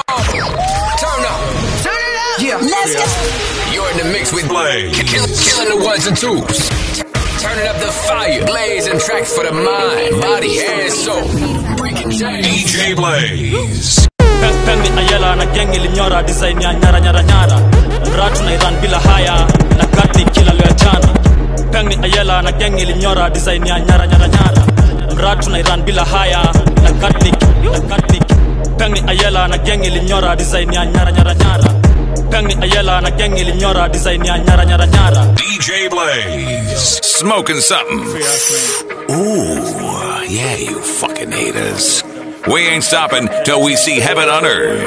Turn up. Turn it up. Yeah. Let's go. You're in the mix with Blaze. Kill, killing the ones and twos. Turning up the fire. Blazing tracks for the mind, body, and soul. Breaking chains. DJ Blaze. Peng Peng ni Ayela na gang ilinyora design ya nyara nyara nyara Mratu na Iran bila haya na gati kila leo jana Peng ni Ayela na gang ilinyora design ya nyara nyara nyara Mratu na Iran bila haya na gati na gati Peng ni Ayela na gang ilinyora design ya nyara nyara nyara Peng ni Ayela na gang ilinyora design ya nyara nyara nyara DJ Blaze. Smoking something. Ooh, yeah, you fucking haters. We ain't stopping till we see heaven on earth.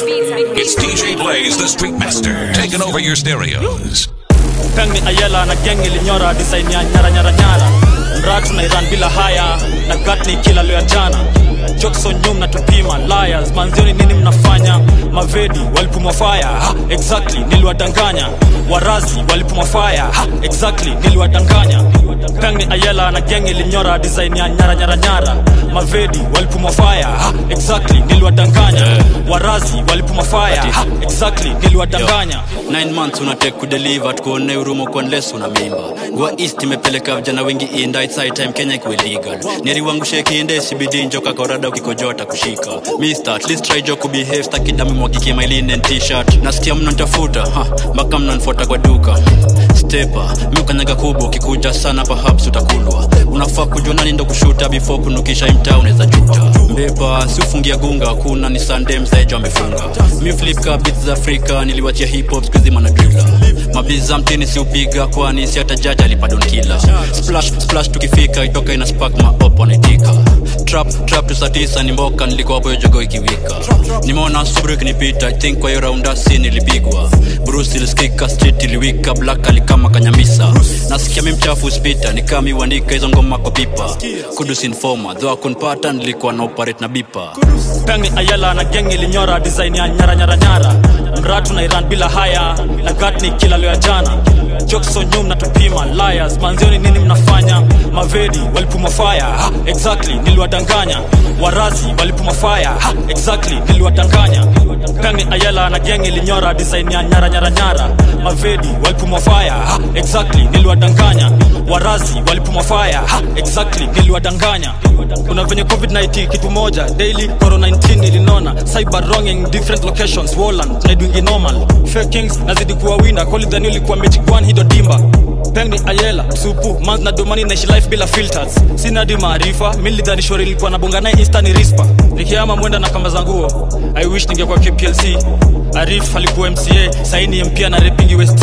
It's DJ Blaze, the Street Master, taking over your stereos. Peng ni Ayela na gang ilinyora design ya nyara nyara nyara Mratu na Iran bila haya na gatni kila leo ya jana Jokes on nyum na tupima liars manzioni nini mnafanya mavedi walipumwa fire ha, exactly niliwadanganya warazi walipumwa fire ha, exactly niliwadanganya Peng ni Ayela na gang ilinyora design ya nyara nyara nyara mavedi walipumwa fire ha, exactly niliwadanganya warazi walipumwa fire ha, exactly niliwadanganya 9 months unatake kudeliver tukuone hurumo kwa unless una mimba gua east imepeleka vijana wengi inda it's high time kenya ikiwe legal neri wangu sheki inde sibidi njoka korada ukikojota kushika mister at least try jo kubehave stakidami mwagikie my linen t-shirt nasikia mnantafuta ha mpaka mnanfuata kwa duka stepa mi ukanyaga kubwa ukikuja sana perhaps utakulwa unafaa kujua nani ndo kushuta before kunukisha imtaa unaweza juta mbepa si ufungia gunga kuna ni sunday mzaejo amefunga mi flip ka beats za afrika niliwachia hip hop skuzi manadrila mabiza mtini si upiga kwani si hata jaji alipadon kila splash splash tukifika itoka ina spark maop wanaitika trap trap tu saa tisa ni mboka nilikuwa hapo hiyo jogo ikiwika nimeona subru ikinipita i think kwa hiyo raunda si nilipigwa bruce ilisikika street iliwika black alikama kanyamisa nasikia mi mchafu spita nikami uandika hizo ngoma kwa pipa kudus informa dho akunpata nilikuwa na operate na bipa Peng ni Ayela na gang ilinyora design ya nyara nyara nyara Mratu na Iran bila haya na gatni kila leo ya jana Jokes on nyum na tupima liars manzioni nini mnafanya mavedi walipuma fire ha, exactly niliwadanganya warazi walipuma fire ha, exactly niliwadanganya Peng ni Ayela na gang ilinyora design ya nyara nyara nyara mavedi walipuma fire ha, exactly niliwadanganya warazi walipuma fire ha, exactly niliwadanganya kuna venye covid-19 kitu moja daily corona 19 ilinona cyber wronging different locations Woland tunaidwingi normal fakings nazidi kuwa wina kolidhani ulikuwa mechikwan hido dimba peng ni ayela msupu mans na domani naishi life bila filters sina di maarifa milidhani shori ilikuwa nabonga naye insta ni rispa nikiama mwenda na kamba za nguo i wish ningekuwa kplc arif alikuwa mca saini mpia na repingi west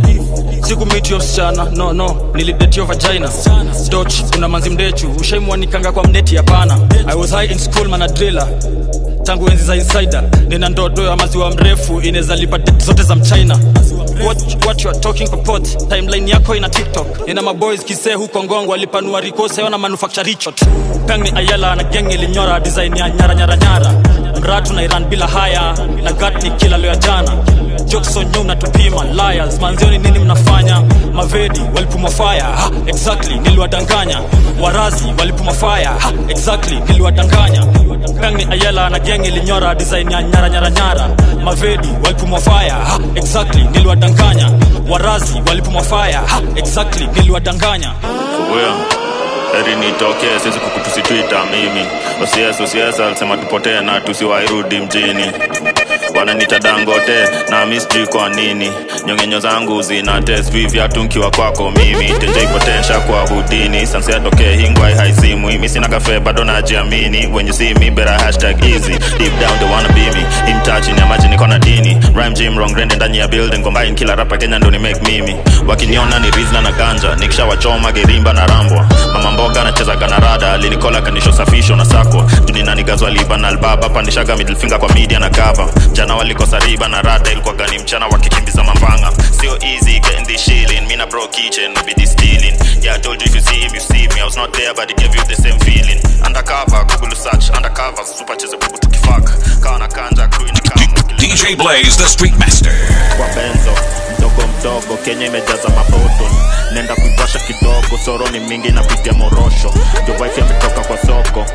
sikumitio msichana no no nilidetio vagina doch kuna manzi mdechu ushaimwanikanga kwa mneti hapana i was high in school manadrila tangu enzi za insider nina ndoto ya maziwa mrefu inaweza lipa det zote za mchina what, what you are talking purport timeline yako ina tiktok nina maboys kisee huko ngongo alipanua rikose ona manufacture richot peng ni ayela na gang ilinyora design ya nyara nyara nyara mratu na iran bila haya na gatni kila leo ya jana jokes on nyum na tupima liars manzioni nini mnafanya mavedi walipuma fire ha, exactly niliwadanganya warazi walipuma fire ha, exactly niliwadanganya peng ni ayela na gang ilinyora design ya nyara nyara nyara mavedi walipuma fire ha, exactly niliwadanganya warazi walipuma fire ha, exactly niliwadanganya Wewe heri nitokee, siwezi kukutusitwita mimi. OCS OCS alisema tupotee na tusiwairudi mjini. Wananiita Dangote na mi sijui kwa nini. Nyongenyo zangu zina test viatu nkiwa kwako mimi. Tenje ipotensha kwa hudini. Sanse atokee hingwai haizimwi. Mi sina kafe bado najiamini. When you see me better hashtag easy. Deep down they wanna be me. In touch in imagine niko na dini. Rhyme gym wrong rende ndani ya building. Combine kila rapa Kenya ndo ni make mimi. Wakiniona ni rizla na ganja. Nikishawachoma gerimba na rambwa. Mama mboga anachezaga na rada. Alinikola kanisho safisho na sakwa. Junina nigazwa liba na albaba. Pandishaga middle finger kwa media na cover. Jana walikosa riba na rada. Ilikuwa gani mchana wakikimbiza mambanga. Sio easy getting this shilling. Me na bro kitchen no be this stealing. Yeah I told you if you see him you see me. I was not there but it gave you the same feeling. Undercover Google search. Undercover super cheze bubu tukifaka. Kawa na kanja crew ina kama. DJ Blaze, the Street Master. kwa benzo mdogo mdogo kenya imejaza maboton nenda kuivasha kidogo soro ni mingi napitia morosho jo wife ametoka kwa soko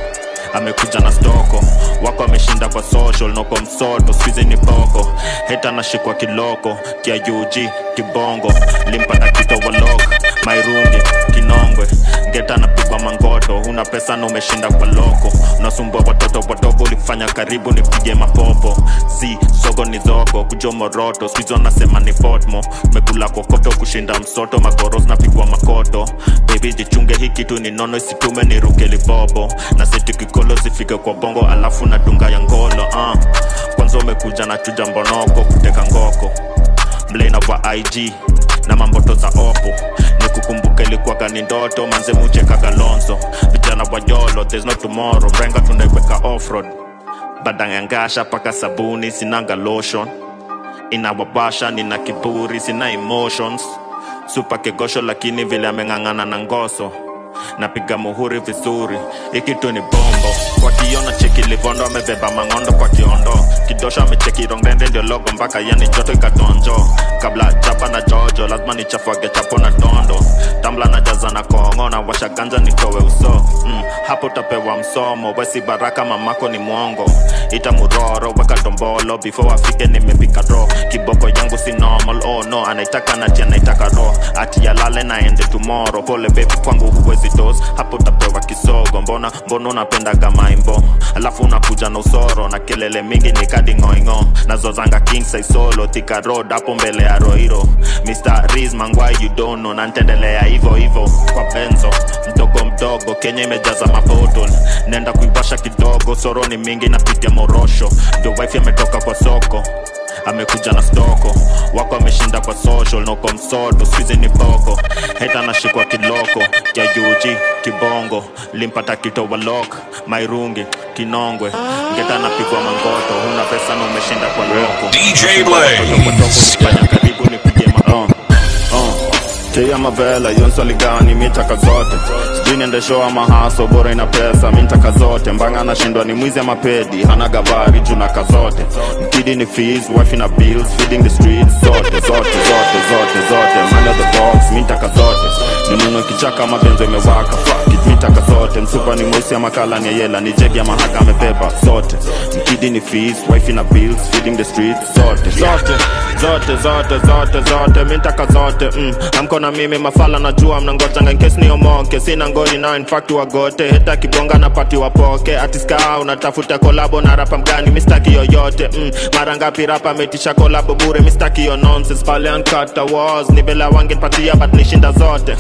amekuja na stoko wako ameshinda kwa social noko msoto skuizi ni boko heta anashikwa kiloko kia UG kibongo limpata kitowalok mairungi kinongwe geta anapigwa mangoto una pesa na umeshinda kwa loko unasumbua watoto wadogo ulifanya karibu nipige mapopo si sogo ni zogo kujo moroto skuizi wanasema ni potmo umekula kokoto kushinda msoto magoros napigwa makoto bebi jichunge hii kitu ni nono isitume ni ruke libobo na seti kikolo zifike kwa bongo alafu na dunga ya ngolo uh. kwanza umekuja na chuja mbonoko kuteka ngoko mlena wa ig na mamboto za opo nikukumbuka ilikuwaga ni ndoto manze mucheka galonzo vijana wa yolo there's no tomorrow mrenga tunaiweka offroad badangangasha paka sabuni sinanga lotion inawabasha nina kiburi sina emotions supa kegosho lakini vile ameng'ang'ana na ngoso napiga muhuri vizuri ikitu ni bombo kwa kiona cheki livondo amebeba mang'ondo kwa kiondo kidosho amecheki rongende ndio logo mpaka yani joto ikatonjo kabla chapa na jojo lazima nichafuage chapo na dondo tambla na jaza na kongo na washa ganja nitowe uso mm, hapo utapewa msomo wesi baraka mamako ni mwongo ita muroro weka dombolo before afike nimepika ro kiboko yangu si normal oh no anaitaka nati anaitaka ro ati yalale naende tomorrow pole bebi kwangu huwezi dos hapo utapewa kisogo mbona mbona unapendaga maimbo alafu unakuja na usoro na kelele mingi ni kadi ngoingo nazozanga king size solo thika road hapo mbele ya roiro mr riz mangwai you don't know na ntendelea hivo hivo kwa benzo mdogo mdogo kenya imejaza mabotol nenda kuiwasha kidogo soro ni mingi napitia morosho ndio wife ametoka kwa soko amekuja na stoko wako ameshinda kwa social noko msoto skuizi ni boko heta anashikwa kiloko ya ug kibongo limpata kitowalok mairungi kinongwe ngeta anapigwa mangoto huna pesa na umeshinda kwa loko DJ Blaze. fanya karibu nipige ma uh, uh. Tia mavela yonswali gani mitaka zote sijui niende show ama haso bora ina pesa mintaka zote mbanga anashindwa ni mwizi ama pedi hana gavari junaka zote mkidi ni fees wife na bills feeding the streets zote zote zote zote zote man of the box mintaka zote ninuno kichaka mabenzo imewaka fuck it mitaka zote msupa ni mweusi ama kala ni yela ni jegi ama haka amebeba zote mkidi ni fees wife na bills feeding the streets zote zote zote zote zote zote mintaka zote mm. amko na mimi mafala najua mnangojanga nkesi niomoke sina ngoni nao infact wagote heta kibonga na pati wapoke atiska unatafuta kolabo na rapa mgani mistaki yoyote mm. mara ngapi rapa ametisha kolabo bure mistaki yo nonsense pale ankata was ni vela wangepatia but nishinda zote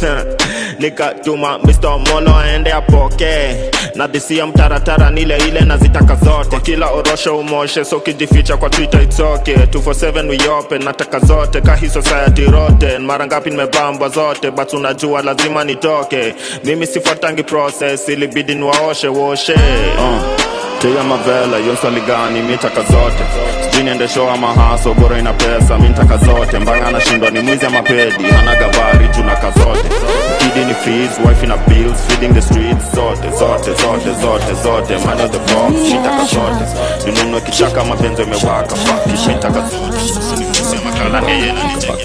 nikatuma Mr. Molo aende apoke na dhisia mtaratara nile ile nazitaka zote kila orosho umoshe so kijificha kwa twitter it's okay 247 we open nataka zote kahi society roten mara ngapi nimebambwa zote but unajua lazima nitoke mimi sifuatangi process ilibidi niwaoshe woshe uh. tia mavela yonswali gani mitaka zote sijui niende show ama haso bora ina pesa mintaka zote mbanga anashindwa ni mwizi ama pedi hana gavari junaka zote kidi ni fees wife na bills feeding the streets zote zote zote zote zote man of the box shitaka zote ninunue kichaka mapenzo imewaka fuck it, shitaka zote Sema kala ni yeye na ni jeki.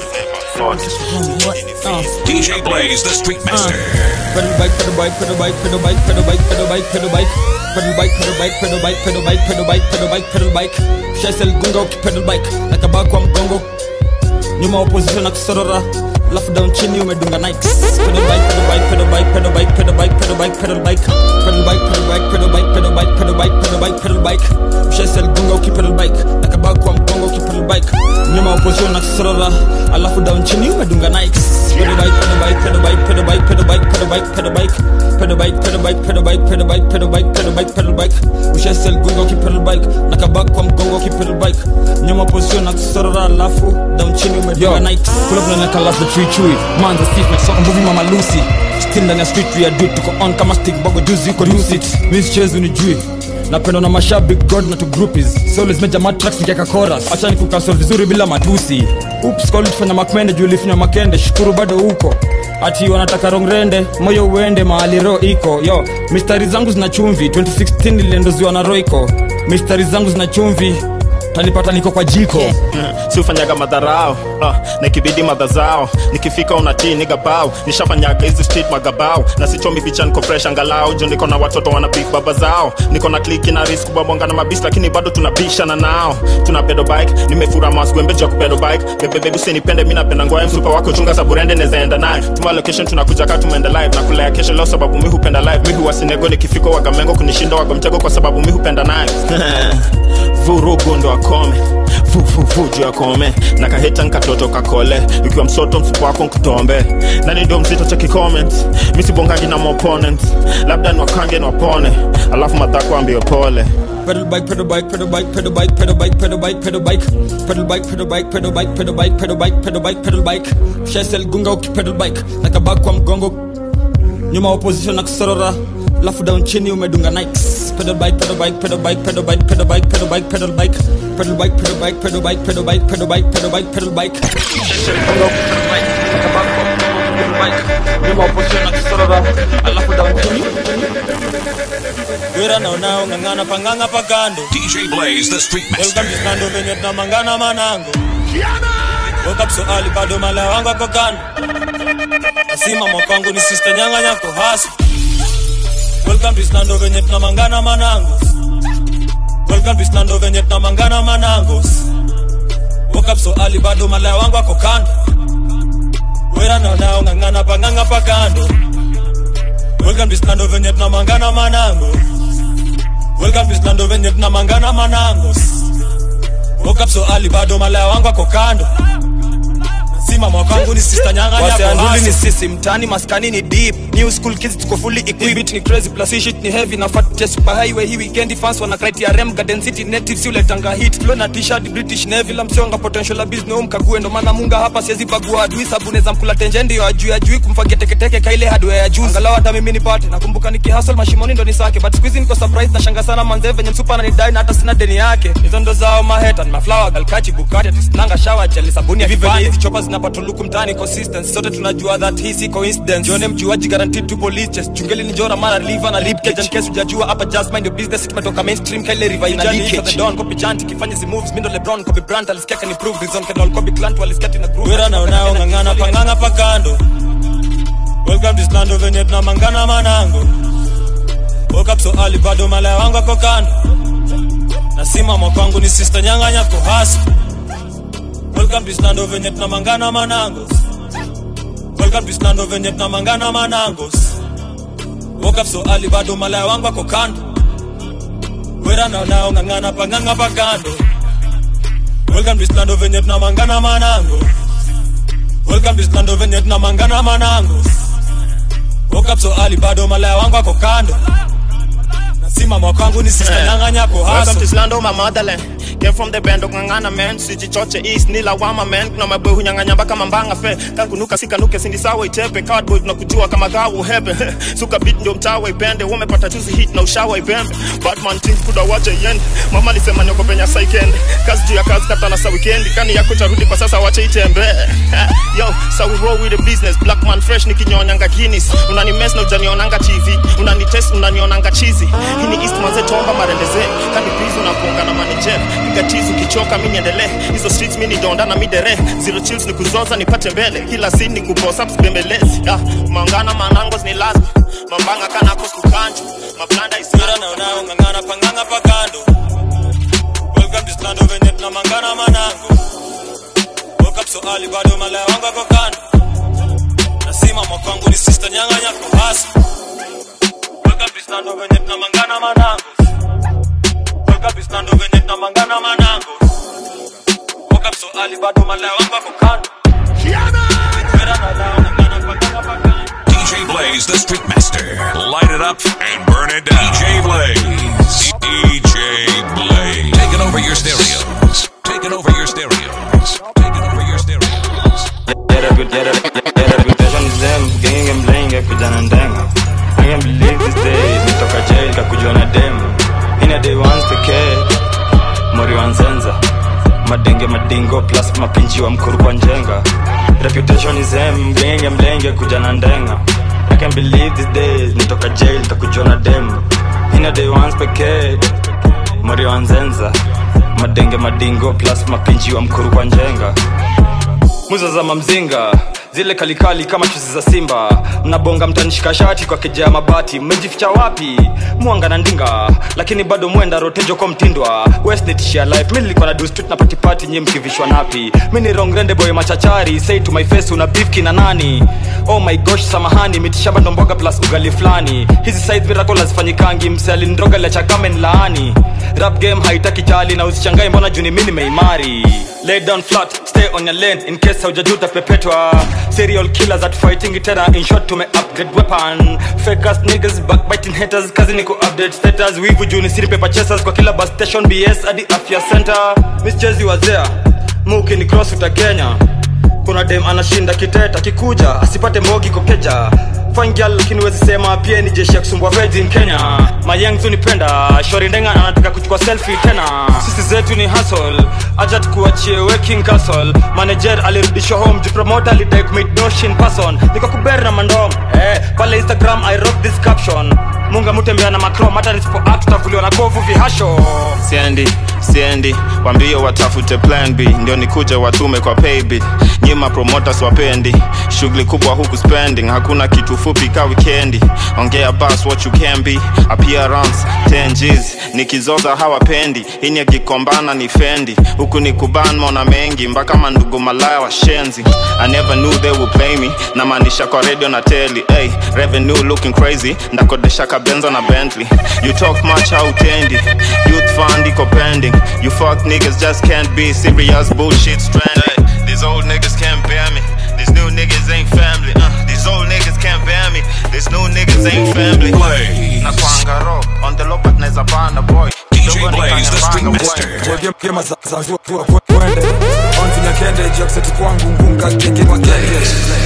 Zote. DJ Blaze, the Street Master. Pedal bike, pedal bike, pedal bike, pedal bike, pedal bike, pedal bike, pedal bike. Pedal bike, pedal bike, pedal bike, pedal bike, pedal bike, pedal bike, pedal bike. Shaisel gunga ukipedal bike, nakabaa kwa mgongo. Nyuma opposition na kusorora. Alafu down chini umedunga Nikes. Pedal bike, pedal bike, pedal bike, pedal bike, pedal bike, pedal bike, pedal bike. Pedal bike, pedal bike, pedal bike, pedal bike, pedal bike, pedal bike, pedal bike. Shaisel gunga ukipedal bike, nakabaa kwa mgongo ukipedal bike. Nyuma opposition na kusorora. Alafu down chini umedunga Nikes. Pedal bike, pedal bike, pedal bike, pedal bike, pedal bike, pedal bike, pedal bike. Pedal bike, pedal bike, pedal bike, pedal bike, pedal bike, pedal bike, pedal bike. Ushaisel gunga ukipedal bike, nakabaa kwa mgongo ukipedal bike. Nyuma opposition na kusorora. Alafu down chini umedunga Nikes. Pull up na neka love the chui chui Manza stiff like soka mbuvi mama Lucy Still ndani ya street we are dude tuko on kama stick bogo juzi uko lucid Miss chase unijui napendwa na mashabik god na to groupies so lizimeja matrax nikiaka chorus acha nikukasol vizuri bila matusi ups call tufanya makmende juu ulifanya makende shukuru bado huko ati wanataka rongrende moyo uende mahali ro iko yo mistari zangu zina chumvi 2016 niliendoziwa na roiko mistari zangu zina chumvi tanipata niko kwa jiko si ufanyaga madharao uh, na ikibidi madha zao nikifika unatii nigabao nishafanyaga hizi street magabao na sichomi picha niko fresh angalau juu niko na watoto wana big baba zao niko na kliki na risk kubabonga na mabisi lakini bado tunabishana nao tuna pedo bike nimefura masgwembeji ya kupedo bike bebebebi usinipende mi napenda ngoa msupa wako chunga saburende nezaenda naye tuma location tunakuja kaa tumeenda live na kulea kesho leo sababu mi hupenda live mi huwasinego nikifika wagamengo kunishinda wagomtego kwa sababu mi hupenda naye vurugu ndo akome vuvuvu juu akome na kaheta nkatoto kakole ukiwa msoto mfuko wako nkutombe nani ndio mzito cheki comment misibongangi na maopponent labda niwakange niwapone alafu madhako ambio pole pedal bike, pedal bike, pedal bike, pedal bike, pedal bike, pedal bike, pedal bike, pedal bike, pedal bike, pedal bike, pedal bike, pedal bike, pedal bike, pedal bike. Shesel gunga ukipedal bike, na kabaki kwa mgongo. Nyuma opposition na kusorora. Lafu down chini umedunga Nikes. Pedal bike, pedal bike, pedal bike, pedal bike, pedal bike, pedal bike, pedal bike. Pedal bike, pedal bike, pedal bike, pedal bike, pedal bike, pedal bike, pedal bike. Shesel gunga ukipedal bike, na kabaki kwa mgongo pedal bike. Nyuma opposition na kusorora. Alafu down chini. wera naonao ng'ang'ana pang'ang'a pakando DJ Blaze, the Street Master. welcome to skando venye tunamangana manango woke up so early bado malaya wangu ako kando nasima mwakangu ni sister nyanga nyako hasi welcome to skando venye tunamangana manango welcome to skando venye tunamangana manango woke up so early bado malaya wangu ako kando wera naonao ng'ang'ana pang'ang'a pakando welcome to skando venye tunamangana manango welcome to skando venye tunamangana manango woke up so early bado malaya wangu ako kando sima mwakangu ni sister nyanga waseanduli ni sisi mtani maskani ni deep new school kids tuko fully equipped ni crazy plus hii shit ni heavy na fat test super highway hii weekend fans wana criteria garden city native si uletanga hit flow na t-shirt british navy la msonga potential business no mkague ndo maana munga hapa siwezi bagua adui sabu neza mkula tenje ndio ajui ajui kumfagia teketeke kaile hardware ya juu angalau hata mimi nipate nakumbuka nikihustle mashimoni ndo nisake but squeeze niko surprise na shanga sana manze venye msupa ananidai na hata sina deni yake hizo ndo zao maheta ni maflower galkachi bukati atisinanga shower jeli sabuni ya vipande hizi chopa zinapata luku mtani consistency sote tunajua that hii si coincidence jione mjuaji guaranteed to police chest chungeli ni jora mara liver na rib cage in case hujajua hapa just mind your business tumetoka mainstream kaile river ina leakage the don copy chant kifanya zi moves mindo lebron copy brand alisikia kan improve reason can all copy clant walisikia tina groove wera naonao ng'ang'ana pang'ang'a pakando welcome to skando venye tunamangana manango woke up so early bado malaya wangu ako kando nasima mwakangu ni sister nyanga nyako hasi welcome to skando venye tunamangana manango welcome to skando venye tunamangana manango woke up so early bado malaya wangu ako kando wera naonao ng'ang'ana pang'ang'a pakando welcome to skando venye tunamangana manango welcome to skando venye tunamangana manango woke up so early bado malaya wangu ako kando nasima mwakangu ni sister nyanga nyako Welcome hasi to Slando, my motherland. Came from the band ngangana man sijichoche east ni lawama man kuna maboy hunyang'anya mpaka mambanga fe kakunuka sikanuke sindi sawa itepe cardboard tunakujua kama gawu hebe suka beat ndio mtawa ipende wamepata juzi hit na ushawa ipembe Batman team kuda wache yende mama alisema nyoko penya saikende kazi juu ya kazi kata na sa weekend kani yako charudi kwa sasa wache itembe yo so we roll with the business black man fresh nikinyonyanga Guinness unani mess na ujanionanga TV unani test unanionanga chizi hii ni east manze tomba marendeze kani please unaponga na manager piga tizi ukichoka mimi niendelee hizo streets mimi ni donda na midere zero chills ni kuzoza nipate mbele kila scene ni kupost up bembelezi yeah. mangana manangos ni lazima mambanga kana kukanju mablanda is wera naonao ng'ang'ana pang'ang'a pakando welcome to skando venye tunamangana manango woke up so early bado malaya wangu ako kando nasima mwakangu ni sister nyanga nyako hasi welcome to skando venye tunamangana manango welcome to skando venye tunamangana manango woke up so early bado malaya wangu ako kando wera naonao ng'ang'ana pang'ang'a pakando DJ Blaze, the Street Master. Light it up and burn it down. DJ Blaze. DJ Blaze. Taking over your stereos. Taking over your stereos. Taking over your stereos. Yeah, repu- yeah, rep- yeah, reputation is them Genge mlenge kijana ndenga I can't believe this day Nitoka jail kakujua na dem Ina day once pekee Mori wa nzenza Madenge madingo plus mapinji wa mkuru kwa njenga Reputation is them Genge mlenge kuja na ndenga I can't believe this day Nitoka jail kakujua na dem Ina day once pekee Mori wa nzenza madenge madingo plus mapinji wa mkuru kwa njenga muza za mamzinga zile kalikali kama chuzi za simba mnabonga mtanishika shati kwa kejea mabati mmejificha wapi mwanga na ndinga lakini bado mwenda rotejo kwa mtindwa westnitishia life mi nilikuwa na do street na patipati nyi mkivishwa napi mi ni rongrende boy machachari say to my face una beef na nani oh my gosh samahani mitishamba ndomboga plus ugali flani hizi size miracle hazifanyikangi mse alindroga lecha kamen laani rap game haitaki chali na usichangae mbona juni mi nimeimari lay down flat stay on your lane in case haujajuta pepetwa serial killers at fighting tena in short tume upgrade weapon fake ass niggas backbiting haters kazi ni ku update status wivu juni siri paper chasers kwa kila bus station bs hadi afya center miss jezi wazea muki ni cross uta kenya kuna dem anashinda kiteta kikuja asipate mogi kokeja fine girl lakini wezi sema pia ni jeshi ya kusumbua virgin kenya mayang tunipenda shori ndenga anataka kuchukua selfie tena sisi zetu ni hustle aja tukuachie working castle manager alirudishwa home ju promoter alidai kumit notion person niko kuberi na mandom eh, pale instagram i wrote this caption munga mutembea na macrom hata nisipo act tutavuliwa na kovu vihasho siendi siendi wambie watafute plan b ndio nikuje watume kwa paybill nyima promoters wapendi shughuli kubwa huku spending hakuna kitu fupi ka wikendi ongea bas what you can be appearance 10 G's nikizoza hawapendi ini akikombana ni fendi huku ni kuban mona mengi mpaka mandugu malaya washenzi i never knew they would play me namaanisha kwa radio na teli hey, revenue looking crazy ndakodesha kabenzo na bentley you talk much hautendi youth fund iko pending you fuck niggas just can't be serious bullshit stranded these old niggas can't bear me these new niggas ain't family uh, these old niggas can't bear me these new niggas ain't family na kwanga ro on the low but naeza bana boy DJ Blaze, the Street Master. gema za za zua zua kwende onzinya kende jakseti kwangu ngunga kenge kwa kenge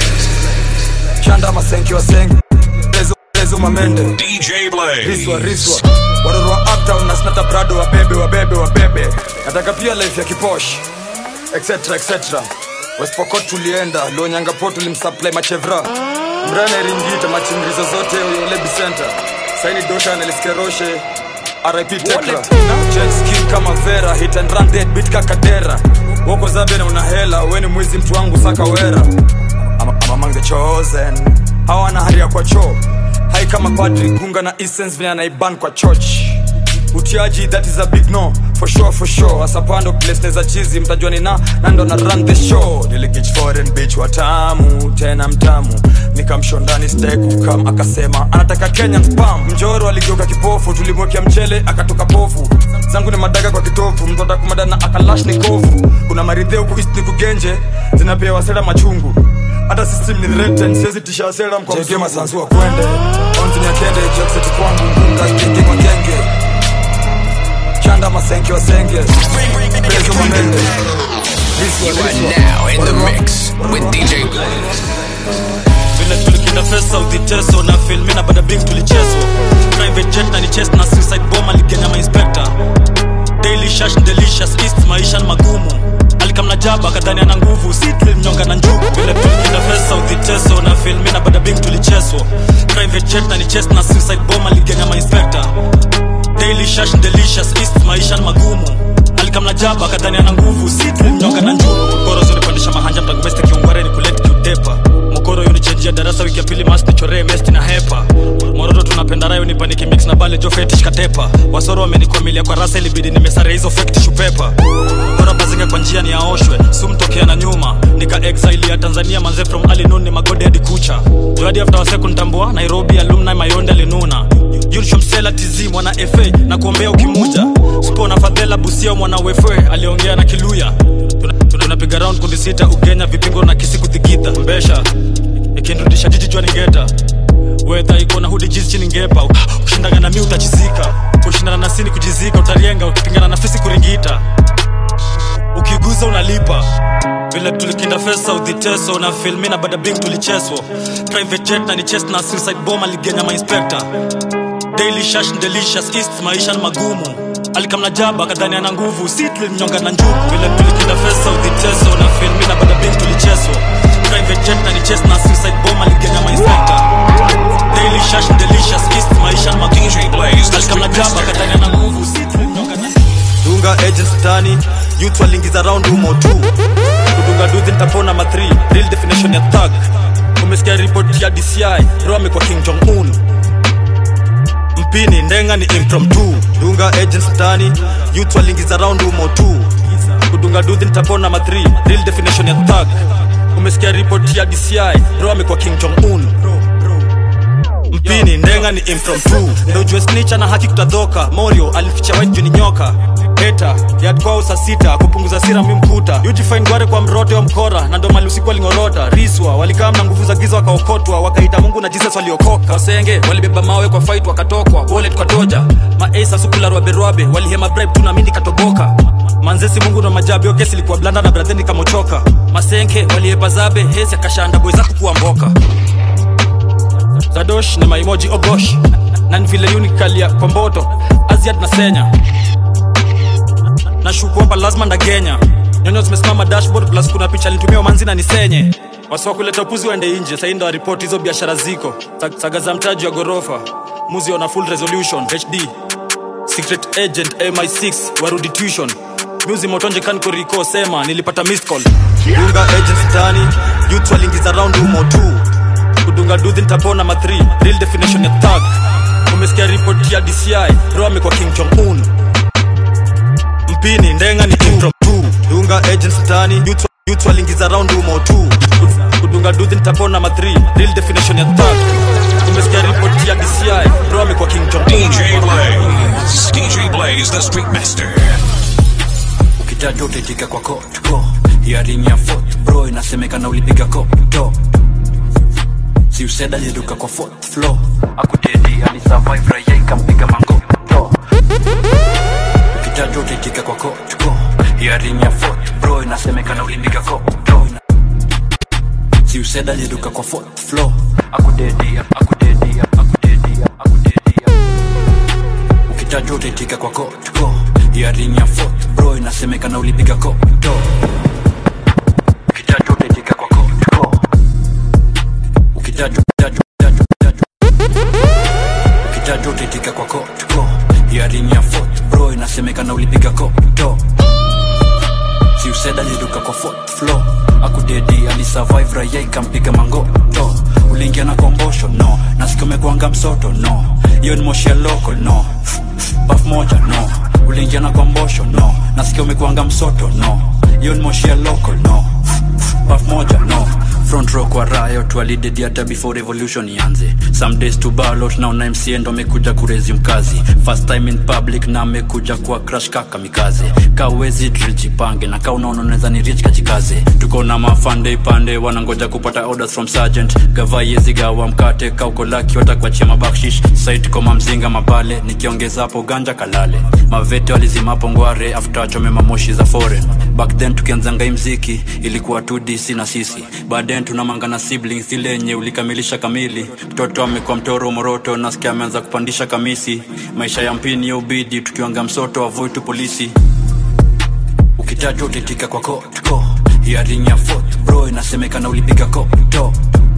shanda masenki wasenge lezo lezo mamende DJ Blaze. riswa riswa waroro wa uptown na snata prado wabebe wabebe wabebe nataka pia life ya kiposh etc etc westpokot tulienda lonyanga tulimsupply machevra mrana ringita machingirizo zote yolebi center saini dosha neliskeroshe rip tekra jet ski kama vera hit and run dead beat kakadera woko zabe na una hela weni mwizi mtu wangu saka wera I'm, I'm among the chosen hawana haria kwa choo hai kama padri gunga na essence vile anaiban kwa church utiaji that is a big no for sure for sure asapando place neza chizi mtajua ni na nando na run the show niligich foreign bitch watamu tena mtamu nikamsho ndani stekukam akasema anataka kenyan spam mjoro aligeuka kipofu tulimwekea mchele akatoka pofu zangu ni madaga kwa kitofu mtoda kumada na akalash ni kovu kuna maridhe huku east ni kugenje zinapewa sera machungu hata system ni threatened siwezi tisha sera mkwa mzungu sansu wa kwende onzinya kende jakseti kwangu ngunga kenge kwa kenge chanda masenke wasenge pezo mamende You are now in the mix with DJ Blaze. vile tulikinda fesa udhiteso na filmi na badabing tulichezwa private jet na ni chest na suicide bomb aligenya mainspector daily shash delicious east maisha ni magumu alikamna jaba kadhani ana nguvu si tulimnyonga na njugu vile tulikinda fesa udhiteso na filmi na badabing tulichezwa private jet na ni chest na suicide bomb aligenya mainspector daily shash delicious east maisha ni magumu alikamna jaba kadhani ana nguvu si tulimnyonga na njugu koro zunipandisha mahanja mtagumeste kiungwareni kuleti kiutepa mokoro yunichenjia darasa wiki ya pili mas nichoree mesti na hepa mororo tunapenda rayo nipaniki mix na bale jo fetish katepa wasoro wamenikwamilia kwa rasa ilibidi nimesare hizo fake tissue paper bora bazinga kwa njia ni aoshwe sumtokea na nyuma nika exile ya tanzania manze from alinun ni magode hadi kucha joadi after waseku ntambua nairobi alumni mayonde alinuna yulshomsela tizi mwana fa na kuombea ukimuja spona fadhela busia mwana wefe aliongea na kiluya Tuna- tunapiga round kundi sita ugenya vipingo na kisi kuthigidha mbesha ikinrudisha jiji jua ningeta wedha iko na hudi jizi chini ngepa ushindana na mi utachizika kushindana na sini kujizika utarienga ukipingana na fisi kuringita ukiguza unalipa vile tulikinda fesa udhiteso na filmi na badabing tulicheswa private jet na ni chest na suicide bomb aligenya mainspector daily shash delicious east maisha ni magumu alikamna jaba kadhani ana nguvu si tulimnyonga na njugu vile tulikinda fesa udhiteso na filmi na badabing tulicheswa private jet na ni chest na suicide bomb aligenya mainspector daily shash delicious east maisha ni magumu alikamna jaba kadhani ana nguvu si tulimnyonga na dunga agents tani youth walingiza round umo tu kudunga duzi nitapona ma 3 real definition ya thug umesikia ripoti ya dci bro amekuwa king jong un mpini ndenga ni impromptu dunga agents tani youth walingiza round umo tu kudunga duzi nitapona ma 3 real definition ya thug umesikia ripoti ya dci bro amekuwa king jong un mpini ndenga ni impromptu ndo ujue snitcha na haki kutadhoka morio alificha white juni nyoka heta yadkwao saa sita kupunguza sira mi mkuta ujifain gware kwa mrote wa mkora na ndo mali usiku walingorota riswa walikaa na nguvu za giza wakaokotwa wakaita mungu na jesus waliokoka wasenge walibeba mawe kwa fight wakatokwa wallet kwa toja maesa sukularwaberwabe walihema bribe tu na mindi katoboka manzesi mungu na majabi yo kesi ilikuwa blanda na bradheni kamochoka masenke waliepa zabe hesi akashanda boy zako kuwa mboka zadosh ni maimoji ogosh na ni vile unikalia kwa mboto aziad na senya nashuku hapa lazima ndagenya nyonyo zimesimama dashboard plus kuna picha alitumia manzi na nisenye wasiwa kuleta upuzi waende nje sahii ndo waripoti hizo biashara ziko Sa- saga za mtaji wa ghorofa muzi ona full resolution hd secret agent mi6 warudi tuition muzi motonje kankoriko sema nilipata missed call dunga agents tani youth walingiza round umo tu kudunga duzi nitapona ma 3 real definition ya thug umesikia ripoti ya dci bro amekuwa king jong un mpini ndenga ni impromptu dunga agents tani youth youth walingiza round umo tu kudunga duzi nitapona ma 3 real definition ya thug umesikia ripoti ya dci bro amekuwa king jong un DJ Blaze. DJ Blaze, the Street Master. ukitaja utaitika kwa kotko hiaring ya fort bro inasemekana ulipiga kopto si useda aliruka kwa fourth floor akutedi alisurvive raia ikampiga mangoto ukitaja utaitika kwa kotko hiaring ya fort bro inasemekana ulipiga kopto si useda aliruka kwa fourth floor akutedi akutedi akutedi akutedi ukitaja utaitika kwa kotko hiaring ya fort bro inasemekana ulipiga kopto ukitaja utaitika kwa kotko ukitaja ukitaja ukitaja ukitaja ukitaja utaitika kwa kotko hiaring ya fort bro inasemekana ulipiga kopto si useda aliruka kwa fourth floor akudedi alisurvive raia ikampiga mangoto uliingia na kombosho no nasikia umekwanga msoto no hiyo ni moshi ya local no paf moja no uliingia na kombosho no nasikia umekwanga msoto no hiyo ni moshi ya local no paf moja no front row kwa riot walidedi hata before revolution ianze some days to ballot naona mca ndo amekuja kurezi mkazi first time in public na amekuja kuwa crash kaka mikaze kawezi drijipange na kaa unaona unaweza ni rich kajikaze tuko na mafande ipande wanangoja kupata orders from sergeant gavaiezi gawa mkate kauko laki watakuachia mabakshish site koma mzinga mabale nikiongeza hapo ganja kalale mavete walizimapo ngware after achome mamoshi za foreign back then tukianzanga hii mziki ilikuwa 2dc na sisi baadaye tunamangana siblings ile yenye ulikamilisha kamili mtoto amekuwa mtoro moroto nasikia ameanza kupandisha kamisi maisha ya mpini ya ubidi tukiwanga msoto avoid tu polisi ukitajwa utaitika kwa kotko hiaring ya fort bro inasemekana ulipiga kopto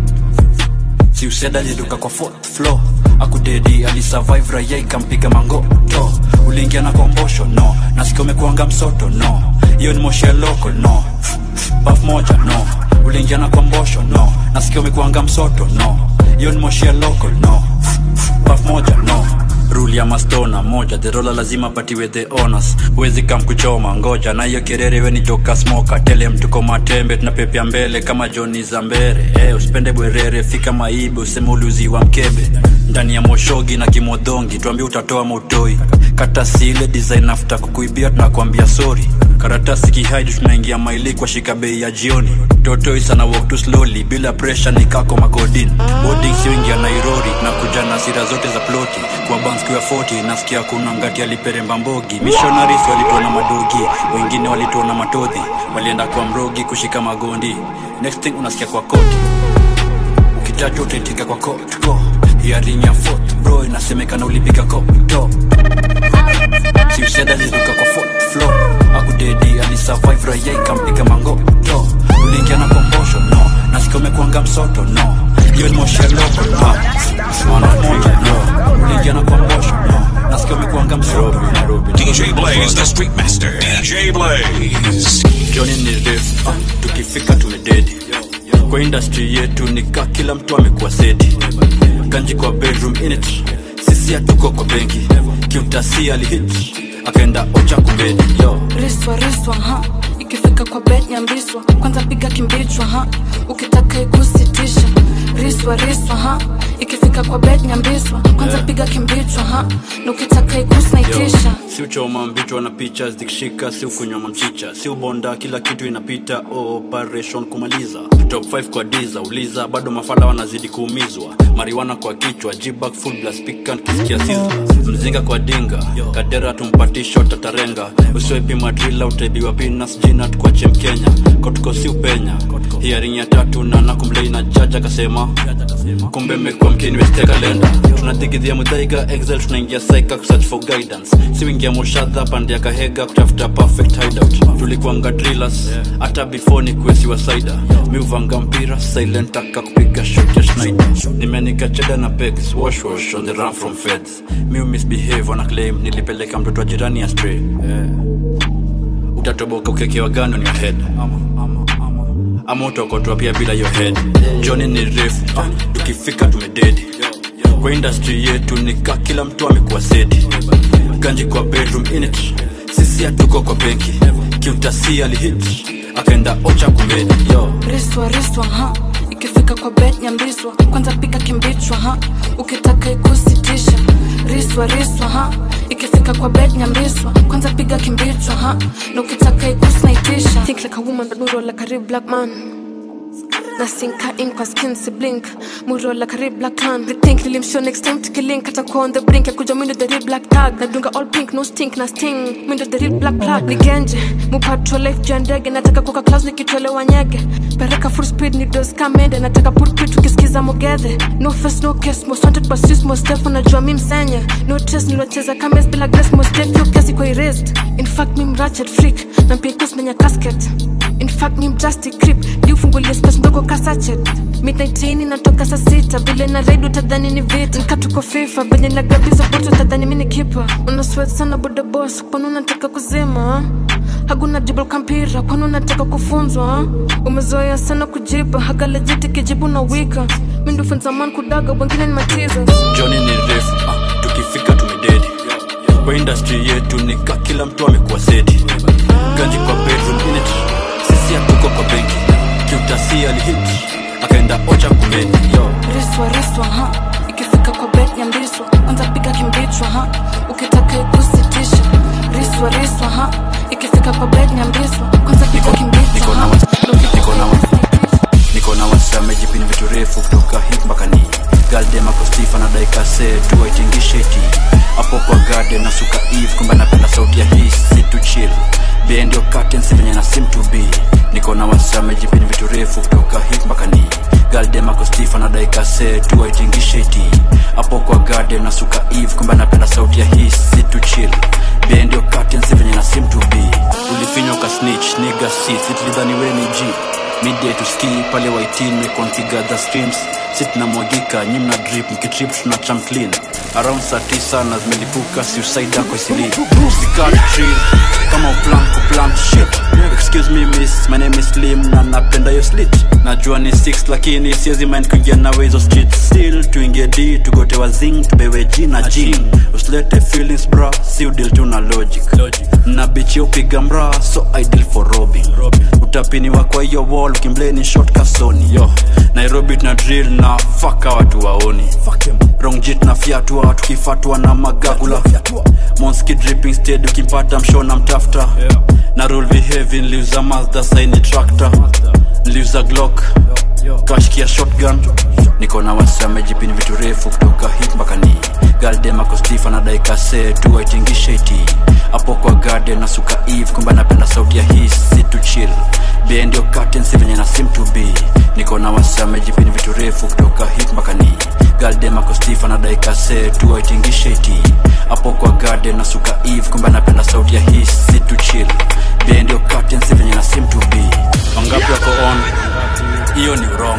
si useda aliruka kwa fourth floor akudedi alisurvive raia ikampiga mangoto uliingia na kombosho no nasikia umekuanga msoto no hiyo ni moshi ya local no paf moja no uliingia na kombosho no nasikia umekuanga msoto no hiyo ni moshi ya local no paf moja no ruli ya mastona moja derola lazima patiwe the honors huwezi kam kuchoma ngoja na hiyo kerere we ni joka smoka tele mtuko matembe tunapepea mbele kama joni za mbere eh usipende bwerere fika maibe useme uliuziwa mkebe ndani ya moshogi na kimodhongi tuambie utatoa motoi kata sile design after kukuibia tunakwambia sorry karatasi kihaidi tunaingia maili kwa shika bei ya jioni totoi sana walk too slowly bila pressure ni kako makodin boarding siwingia nairori na kuja na sira zote za ploti kwa banski wa 40 nasikia kuna ngati aliperemba mbogi missionaries walituona madogi wengine walituona matodhi walienda kwa mrogi kushika magondi next thing unasikia kwa koti ukitaja utaitika kwa kotko hiaring ya fourth bro inasemekana ulipiga kopto si useda aliruka kwa fourth floor akudedi alisurvive raia ikampiga mangoto uliingia na kombosho no nasikia umekwanga msoto no hiyo ni moshi ya loko no mwana moja no uliingia na kombosho no nasikia umekuanga mshobi nairobi DJ Blaze, the Street Master. DJ Blaze. joni ni refu ah, tukifika tumededi kwa industry yetu nika kila mtu amekuwa seti kanji kwa bedroom init sisi hatuko kwa benki kiutasi alihit akaenda ocha kumbedi yo riswa riswa ha ikifika kwa bet nyambiswa kwanza piga kimbichwa ha ukitaka ikusitisha riswa riswa ha ikifika kwa bet nyambiswa kwanza piga kimbichwa ha na ukitaka ikusnaitisha si uchoma mbichwa na picha zikishika si ukunywa mamchicha si ubonda kila kitu inapita operation kumaliza top 5 kwa diza uliza bado mafala wanazidi kuumizwa mariwana kwa kichwa jibak full blast pikan kisikia siza mzinga kwa dinga kadera tumpatisho tatarenga usiwepi madrila utaibiwa pinas jina tukwache mkenya kotko si upenya hiaring ya tatu na nakumlei na jaja akasema kumbe mekuwa mkini westekalenda tunathigidhia mudhaiga excel tunaingia saika kusearch for guidance siwingia mushadha pande ya kahega kutafuta perfect hideout tulikuanga drillers hata before ni kuesiwa saida miuvanga mpira silent aka kupiga shot ya schneider nimenika cheda na pegs wash wash on the run from feds miu misbehave wana claim nilipeleka mtoto wa jirani ya stray yeah. utatoboka ukekewa gani on your head ama utaokotwa pia bila your head joni ni refu ah, tukifika tumededi kwa industry yetu nika kila mtu amekuwa seti ganji kwa bedroom init sisi hatuko kwa benki kiutasi alihit akaenda ocha kumbedi yo riswa riswa ha ikifika kwa bet nyambiswa kwanza piga kimbichwa ha ukitaka ikusitisha riswa riswa ha ikifika kwa bet nyambiswa kwanza piga kimbichwa ha na ukitaka ikusnaitisha think like a woman but muro like a real black man nasinka in kwa skin si blink muro like a real black tan rethink nilimshow next time tukilink atakuwa on the brink ya kuja mindo the real black tag nadunga all pink no stink na sting mindo the real black plug nigenje mupatro life juu ya ndege nataka kuka class nikitolewa nyege pereka full speed ni dos kamende nataka pulpit tukisikiza mogedhe no face no case most wanted but sis most def unajua mi msenya no trace nilocheza kames bila grace most def yo kiasi kwa erased in fact mi mratchet freak na mpia kusmenya casket in fact ni mjasti crip liufungulia space ndogo kasachet midnaitini natoka saa sita vile na raid utadhani ni vita nkatuko fifa venye nagabiza boto utadhani mi ni kipa unaswet sana boda boss kwani unataka kuzima hakuna jibu kampira kwani unataka kufunzwa umezoea sana kujiba hagalejiti kijibu na wika mindufunza man kudaga wengine ni matiza joni ni refu ah, tukifika tumededi kwa industry yetu nika kila mtu amekuwa seti ganji kwa bedroom init sisi hatuko kwa benki kiutasi alihit akaenda ocha kumbedi yo riswa riswa ha ikifika kwa bet nyambiswa kwanza piga kimbichwa ha ukitaka ikusitisha riswa riswa ha ikifika kwa bet nyambiswa kwanza piga kimbichwa ha na ukitaka niko na wasamejipini vitu refu kutoka hip mpaka ni galdema kostifa na daikase tuwaitingisheti hapo kwa garden na suka eve kumbe napenda sauti ya hii situ chill bendio katensi venye na sim to be niko na wasamejipini vitu refu kutoka hip mpaka ni galdema kostifa na daikase tuwaitingisheti hapo kwa garden na suka eve kumbe napenda sauti ya hii situ chill bendio katensi venye na sim to be ulifinywa ka snitch niga si sitlidhani we ni g midday to ski pale waitini kontigather streams si tunamwagika nyi mna drip mkitrip tuna cham clean around saa tisa na zimelipuka suicide yako isili sikat tree kama uplan kuplant shit excuse me miss my name is slim na napenda yo slit najua ni 6 lakini siezi mind kuingia nawe hizo street still tuingie d tugote wazing tubewe g na g usilete feelings bra si udil tu na logic na bichi upiga mra so ideal for robbing utapiniwa kwa hiyo wall ukimbleni short kasoni yo nairobi tuna drill na faka watu waoni wrong jit na fyatua tukifatwa na magagula monski dripping stead ukimpata mshona mtafta na rule behavi nliuza mazda saini tractor nliuza glock kashkia shotgun niko na wasamejipini vitu refu kutoka hip mpaka ni galdema kostifa na daikase tuwaitingisheti hapo kwa garden na suka eve kumbe napenda sauti ya hii situ chill bendio katensi venye na sim to be niko na wasamejipini vitu refu kutoka hip mpaka ni galdema kostifa na daikase tuwaitingisheti hapo kwa garden na suka eve kumbe napenda sauti ya hii situ chill bendio katensi venye na sim to be wangapi wako on hiyo ni urongo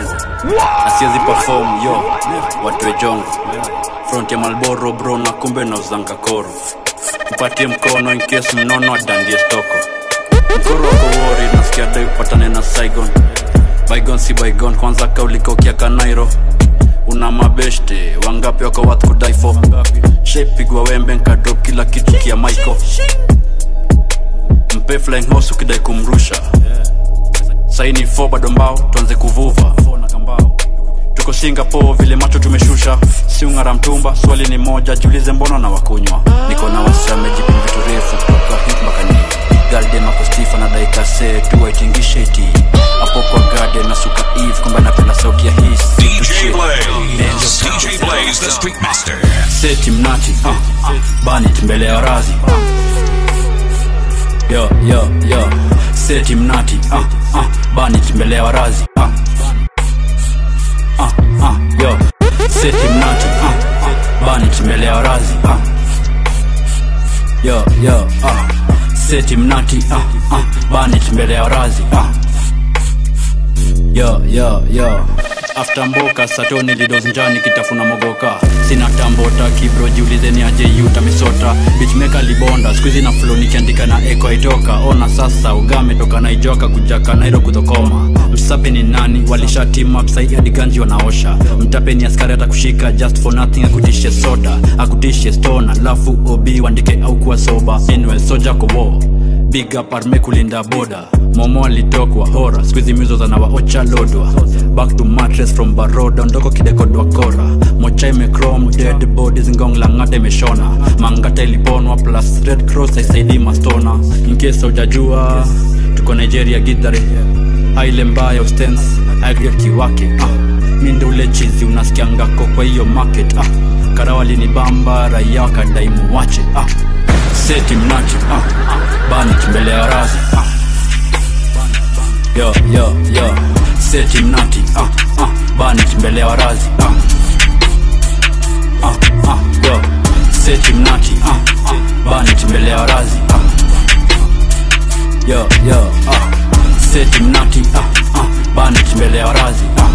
na siwezi perform yo watu wejongo front ya malboro bro na kumbe na uzanga koro mpatie mkono in case mnono adandie stoko mkoro wako wori nasikia dai upatane na saigon baigon si baigon kwanza kaulikaukia kanairo una mabeshte wangapi wako wath kudaifo shepigwa wembe nkadrop kila kitu kia maiko mpe flying horse ukidai kumrusha saini fo bado mbao tuanze kuvuva tuko singapore vile macho tumeshusha siungara mtumba swali ni moja jiulize mbona na wakunywa niko na wasiamejipin vitu refu kutoka hip mpaka ni garden wako stifa na daikase tuwaitingishe iti hapo kwa garden na suka eve kwamba napenda sauti ya hii DJ Blaze. DJ Blaze, the Street Master. seti mnati uh, banit mbele ya razi yo yo yo seti mnati uh, uh, banit mbele ya warazi uh. Uh, uh, yo seti mnati uh, uh, banit mbele ya warazi uh. yo yo uh. seti mnati uh, uh, banit mbele ya warazi uh. yo yo yo after mboka sato nilidoznjani kitafuna mogoka sina tambota kibro jiulize ni aje yuta misota bichmeka libonda skuizi na flo nikiandika na eko aitoka ona sasa ugame toka naijoka kujaka nairo kudhokoma msape ni nani walishatima msai hadi ganji wanaosha mtape ni askari atakushika just for nothing akutishe soda akutishe stone alafu obi wandike au kuwa soba anyway soja kowo big up arme kulinda boda momo alitokwa hora skuizi mizo zanawaocha lodwa back to mattress from baroda ndoko kidekodwa kora mocha imecrom dead bodies ngong langata imeshona mangata iliponwa plus red cross aisaidii mastona inkesa ujajua tuko nigeria gidhare aile mbaya ustens agret kiwake ah. mi ndo ule chizi unasikiangako kwa hiyo market ah. karawali ni bamba raia wakadaimu wache ah. seti mnachi ah. banit mbele ya razi ah yo yo yo seti mnati ah, ah, banit mbele ya warazi ah. Ah, ah, yo seti mnati ah, ah, banit mbele ya warazi ah. yo yo ah. seti mnati ah, ah, banit mbele ya warazi ah.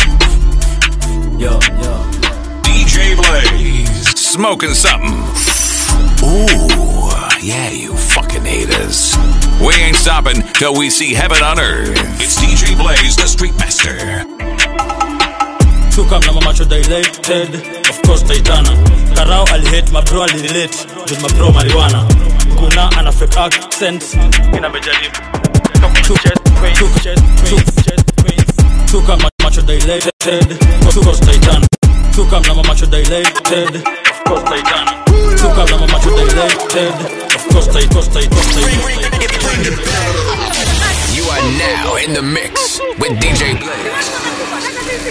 yo yo DJ Blaze. Smoking something. Ooh, yeah, you fucking haters. We ain't stopping till we see heaven on earth. It's DJ Blaze, the Street Master. tukam na mamacho dilated of course taitana karao alihate mabro alirelate juu mabro mariwana kuna ana fake accent ina mejaribu tukam na macho dilated of course taitana tukam na mamacho dilated of course taitana tukam na mamacho dilated of course tait course tait course tait You are now in the mix with DJ Blaze.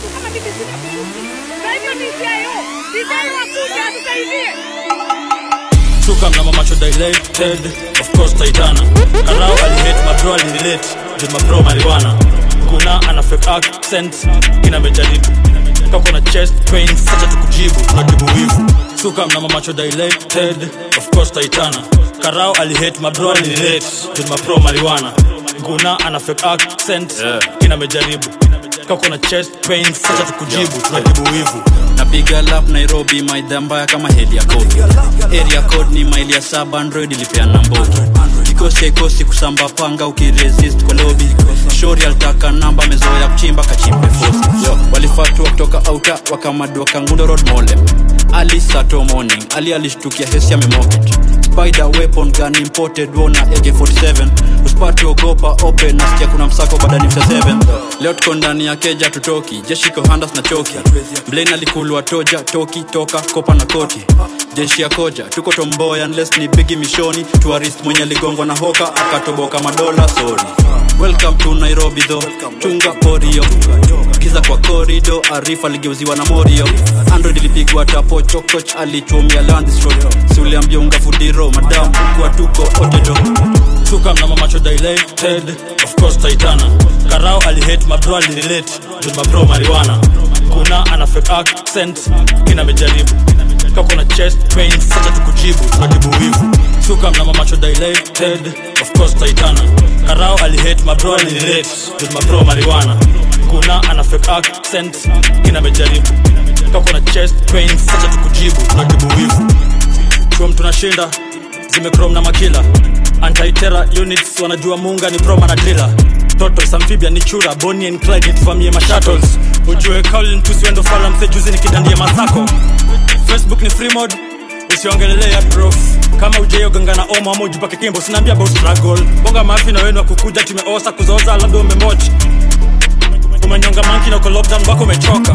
tukam na mamacho dilated of course taitana karao alihate mabro alirelate juu mabro mariwana kuna ana fake accent ina mejaribu kako na chest pain sacha tukujibu tunatibu wivu tukam na mamacho dilated of course taitana karao alihate mabro alirelate juu mabro mariwana kuna ana fake accent ina mejaribu kako na chest pain sacha tukujibu tunatibu wivu napiga lap nairobi maidha mbaya kama heli ya kodi area code ni maili ya saba android ilipeana mbogi kikosi haikosi kusamba panga ukiresist kwa lobi shori alitaka namba mezoya kuchimba kachimbe fosi Yo, walifatua kutoka auta wakamadua kangundo road mole ali sato morning ali alishtukia hesi amemoket spider weapon gun imported wona ak47 usipati ogopa open nasikia kuna msako badani msa 7 leo tuko ndani ya keja tutoki jeshiko handas na choki blain alikulwa toja toki toka kopa na koti jeshi ya koja tuko tomboya unless ni bigi mishoni tuarist mwenye aligongwa na hoka akatoboka madola sorry welcome to nairobi tho chunga porio kiza kwa korido arifa aligeuziwa na morio android ilipigwa tapo chokoch alichomia landstro siuliambia unga fudiro madam kuwa tuko otedo tukam na mamacho dilated of course taitana karao alihate mabro alirelate juu mabro mariwana kuna ana fake accent ina mejaribu kako na chest pain sacha tukujibu tunatibu wivu tukam na mamacho dilated of course taitana karao alihate mabro alirelate juu mabro mariwana kuna ana fake accent kinamejaribu kako na chest pain sacha tukujibu tunatibu wivu chuom tunashinda zimekrom na makila antitera units wanajua munga ni proma na drila toto amphibia ni chura boni and clyde nituvamie mashuttles ujue kaulin tusiwendo fala mse juzi nikidandie masako facebook ni free mode usiongelelea prof kama ujeoganga na omo ama ujipake kimbo sinaambia about struggle bonga mafi na wenu wakukuja tumeosa kuzoza labda umemoch umenyonga manki na uko lockdown wako umechoka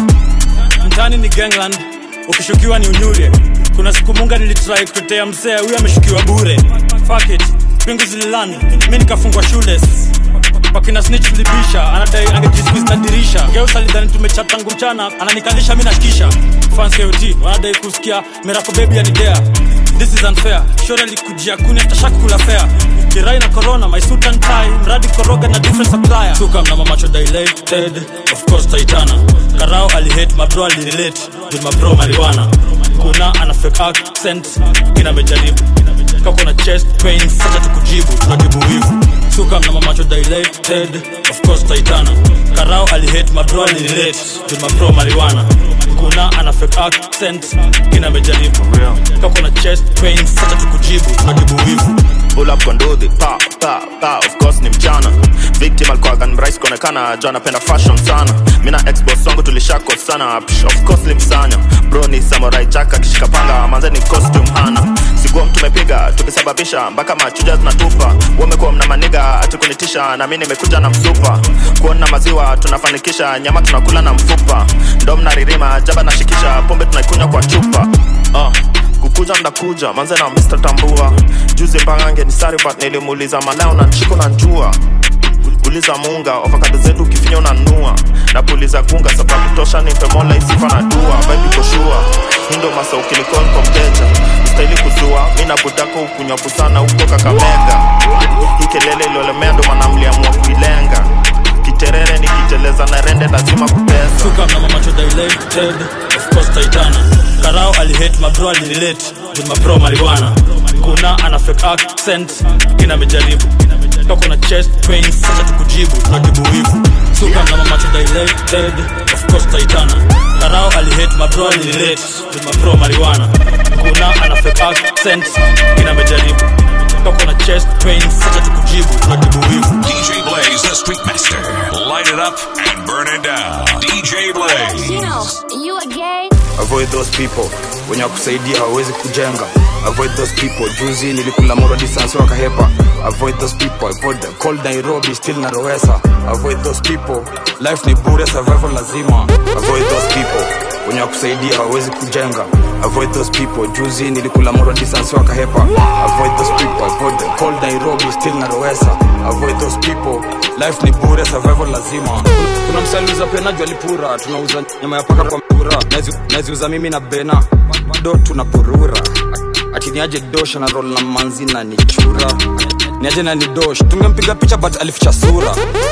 mtani ni gangland ukishukiwa ni unyure kuna siku munga nilitrai kutetea msea huyo ameshukiwa bure Fuck it pingu zililan mi nikafungwa shules wakina snitch libisha anadai angejisqueeze na dirisha geusa lidhani tumechat tangu mchana ananikalisha mi nashikisha fans KOT wanadai kusikia mirako baby anidea this is unfair shore alikujia kuni atashaki kula fair kirai na corona my suit and tie mradi koroga na different supplier suka mna mamacho dilated of course taitana karao alihate mabro alirelate with mabro marijuana kuna ana fake accent kinamejaribu kako na chest pain sacha tukujibu tunatibu wivu suka mna mamacho dilated of course taitana karao alihate mabro alirelate with mabro marijuana kuna ana fake accent kinamejaribu kako na chest pain sacha tukujibu tunatibu wivu pull up kondozi pa pa pa of course ni mchana victim alikuwaga ni mrahisi kuonekana jo anapenda fashion sana mina xbox wangu tulishako sana Psh, of course limsanya bro ni samurai jack akishika panga manze ni costume hana siguo tumepiga tukisababisha mpaka machuja zinatupa wamekuwa mna maniga atukunitisha na mi nimekuja na msupa kuona maziwa tunafanikisha nyama tunakula na mfupa ndo mnaririma jaba nashikisha pombe tunaikunywa kwa chupa uh kukuja mnakuja manze na Mr. Tambua juzi mbangange ni sari but nilimuuliza maleo na nchiko na njua uliza munga ofakado zetu ukifinya unanua na puliza kunga sababu tosha nipe mola isifa na dua vibe koshua hindo masa ukilikon kwa mteja ustahili kuzua mi na budako ukunywapu sana huko kakamega hii kelele iliolemea ndo manamliamua kuilenga kiterere nikiteleza na rende lazima kupesa suka mna mamacho dilated of course taitana karao alihate mabro alirelate with mabro marijuana kuna ana fake accent kinamejaribu kako na chest pain sacha tukujibu tunatibu wivu suka mna mamacho dilated of course taitana karao alihate mabro alirelate with mabro marijuana kuna ana fake accent kinamejaribu kako na chest pain sacha tukujibu tunatibu wivu DJ Blaze, the Street Master. Light it up and burn it down. DJ Blaze. you a gay? avoid those people wenye wakusaidia hawawezi kujenga avoid those people juzi nilikula moro distance wakahepa avoid those people avoid the cold nairobi still narowesa avoid those people life ni bure survival lazima avoid those people wenye wakusaidia hawawezi kujenga avoid those people juzi nilikula moro distance wakahepa avoid those people avoid the cold nairobi still narowesa avoid those people life ni bure survival lazima kuna msaliuza penaji walipura tunauza nyama ya paka kwa mpura Nazi- naziuza mimi na bena do tunapurura ati niaje dosh na roll na manzi na nichura niaje na ni dosh tungempiga picha but alificha sura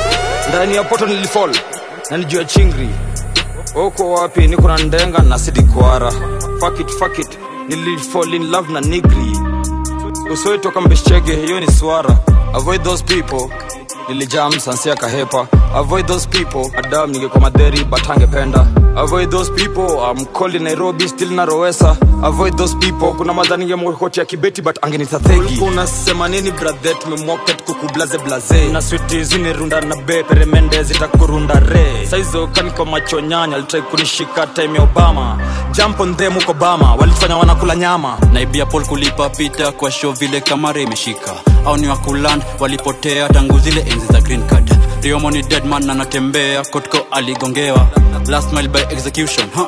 ndani ya poto nilifall na nijua chingri uko wapi niko na ndenga na sidikwara fuck it, fuck it. nilifall in love na nigri usoitoka mbeshchege hiyo ni swara avoid those people nilijam sansia kahepa avoid those people adam ningekuwa madheri but angependa avoid those people I'm cold in nairobi still na rowesa avoid those people kuna madha ningemkoti ya kibeti but angenitathegi unasema nini brathe tumemwoket kukublaze blaze na switi zinirunda na be peremende zitakurunda re saizo kaniko macho nyanya alitrai kunishika time ya obama jump on them huko bama walitufanya wanakula nyama naibia pol kulipa pita kwa show vile kamara imeshika au ni wakuland walipotea tangu zile enzi za green card riomo ni deadman anatembea kotko aligongewa last mile by execution huh?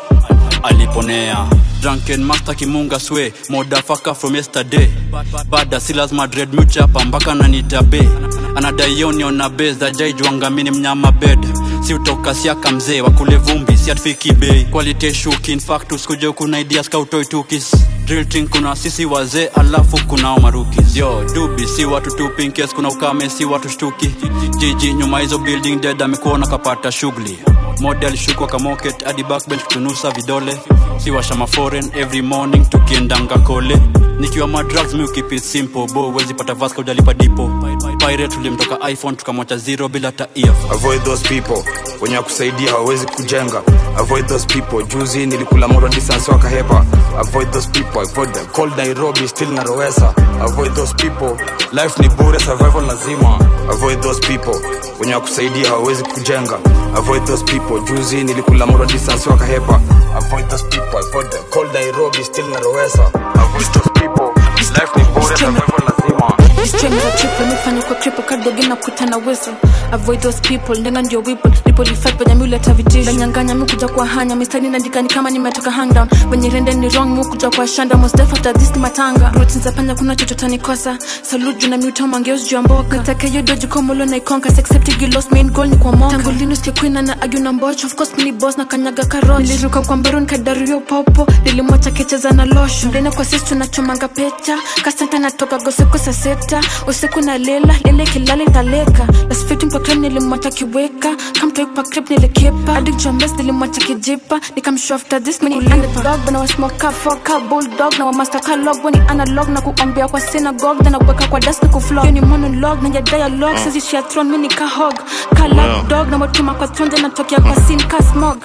aliponea drunken master kimunga swe modafaka from yesterday bada si lazima dread muchapa mpaka nanitabe anadaioniona bes dajaijwangamini mnyama bed si utoka siaka mzee wakule vumbi si atfiki bei quality shuki infactus kuja kuna ideas kautoitukis drilting kuna sisi wazee alafu kunao marukis yo dubi si watu tupinkes kuna ukame si watu shtuki jiji nyuma hizo building dead amekuona kapata shughuli model shukwa kamoket hadi backbench kutunusa vidole siwasha maforeign every morning tukiendanga kole nikiwa madrugs mi keep it simple bo wezi pata vasco ujalipa dipo pirate tulimtoka iphone tukamwacha zero bila ta earphone. avoid those people wenye wakusaidia hawawezi kujenga avoid those people juzi nilikula moto distance wakahepa avoid those people avoid them cold nairobi still narowesa avoid those people life ni bure survival lazima avoid those people wenye wakusaidia hawawezi kujenga avoid those people juzi nilikula moto distance wakahepa avoid those people avoid them cold nairobi still narowesa avoid those people life ni bure survival lazima Stranger triple mifanya kwa kripo kadogi na kuta na whistle avoid those people ndenga ndio whipple nipo lifight venye miuleta vitisho nanyanganya mi kuja kwa hanya mistari naandikani kama nimetoka hangdown venye rende ni wrong mi kuja kwa shanda most def after this ni matanga routine za panya kuna chochote nikosa salute juu na miuta mangeos juu ya mboka nataka hiyo doji kwa molo na ikonka accept you lost main goal ni kwa moka tangu lini usikie queen na argue na mbocho of course mini boss na kanyaga karot niliruka kwa mbaron kadario popo nilimwacha kecheza na losho ndene kwa sisi tunachomanga pecha kasanta natoka goseko saa sita usiku na lela lele kilale italeka lasfiti mpakram nilimwacha kiweka kamtoikpa krip nilikepa adik jombes nilimwacha kijipa nikamshow after this dog bana wasmoka foka bulldog na wamaster ka log weni analog na kuombea kwa synagogue na kuweka kwa dust ni kuflog hiyo ni monologue na ya dialogue sasa shia throne mimi ka hog ka lap dog na watuma kwa tronde natokea kwa scene ka smog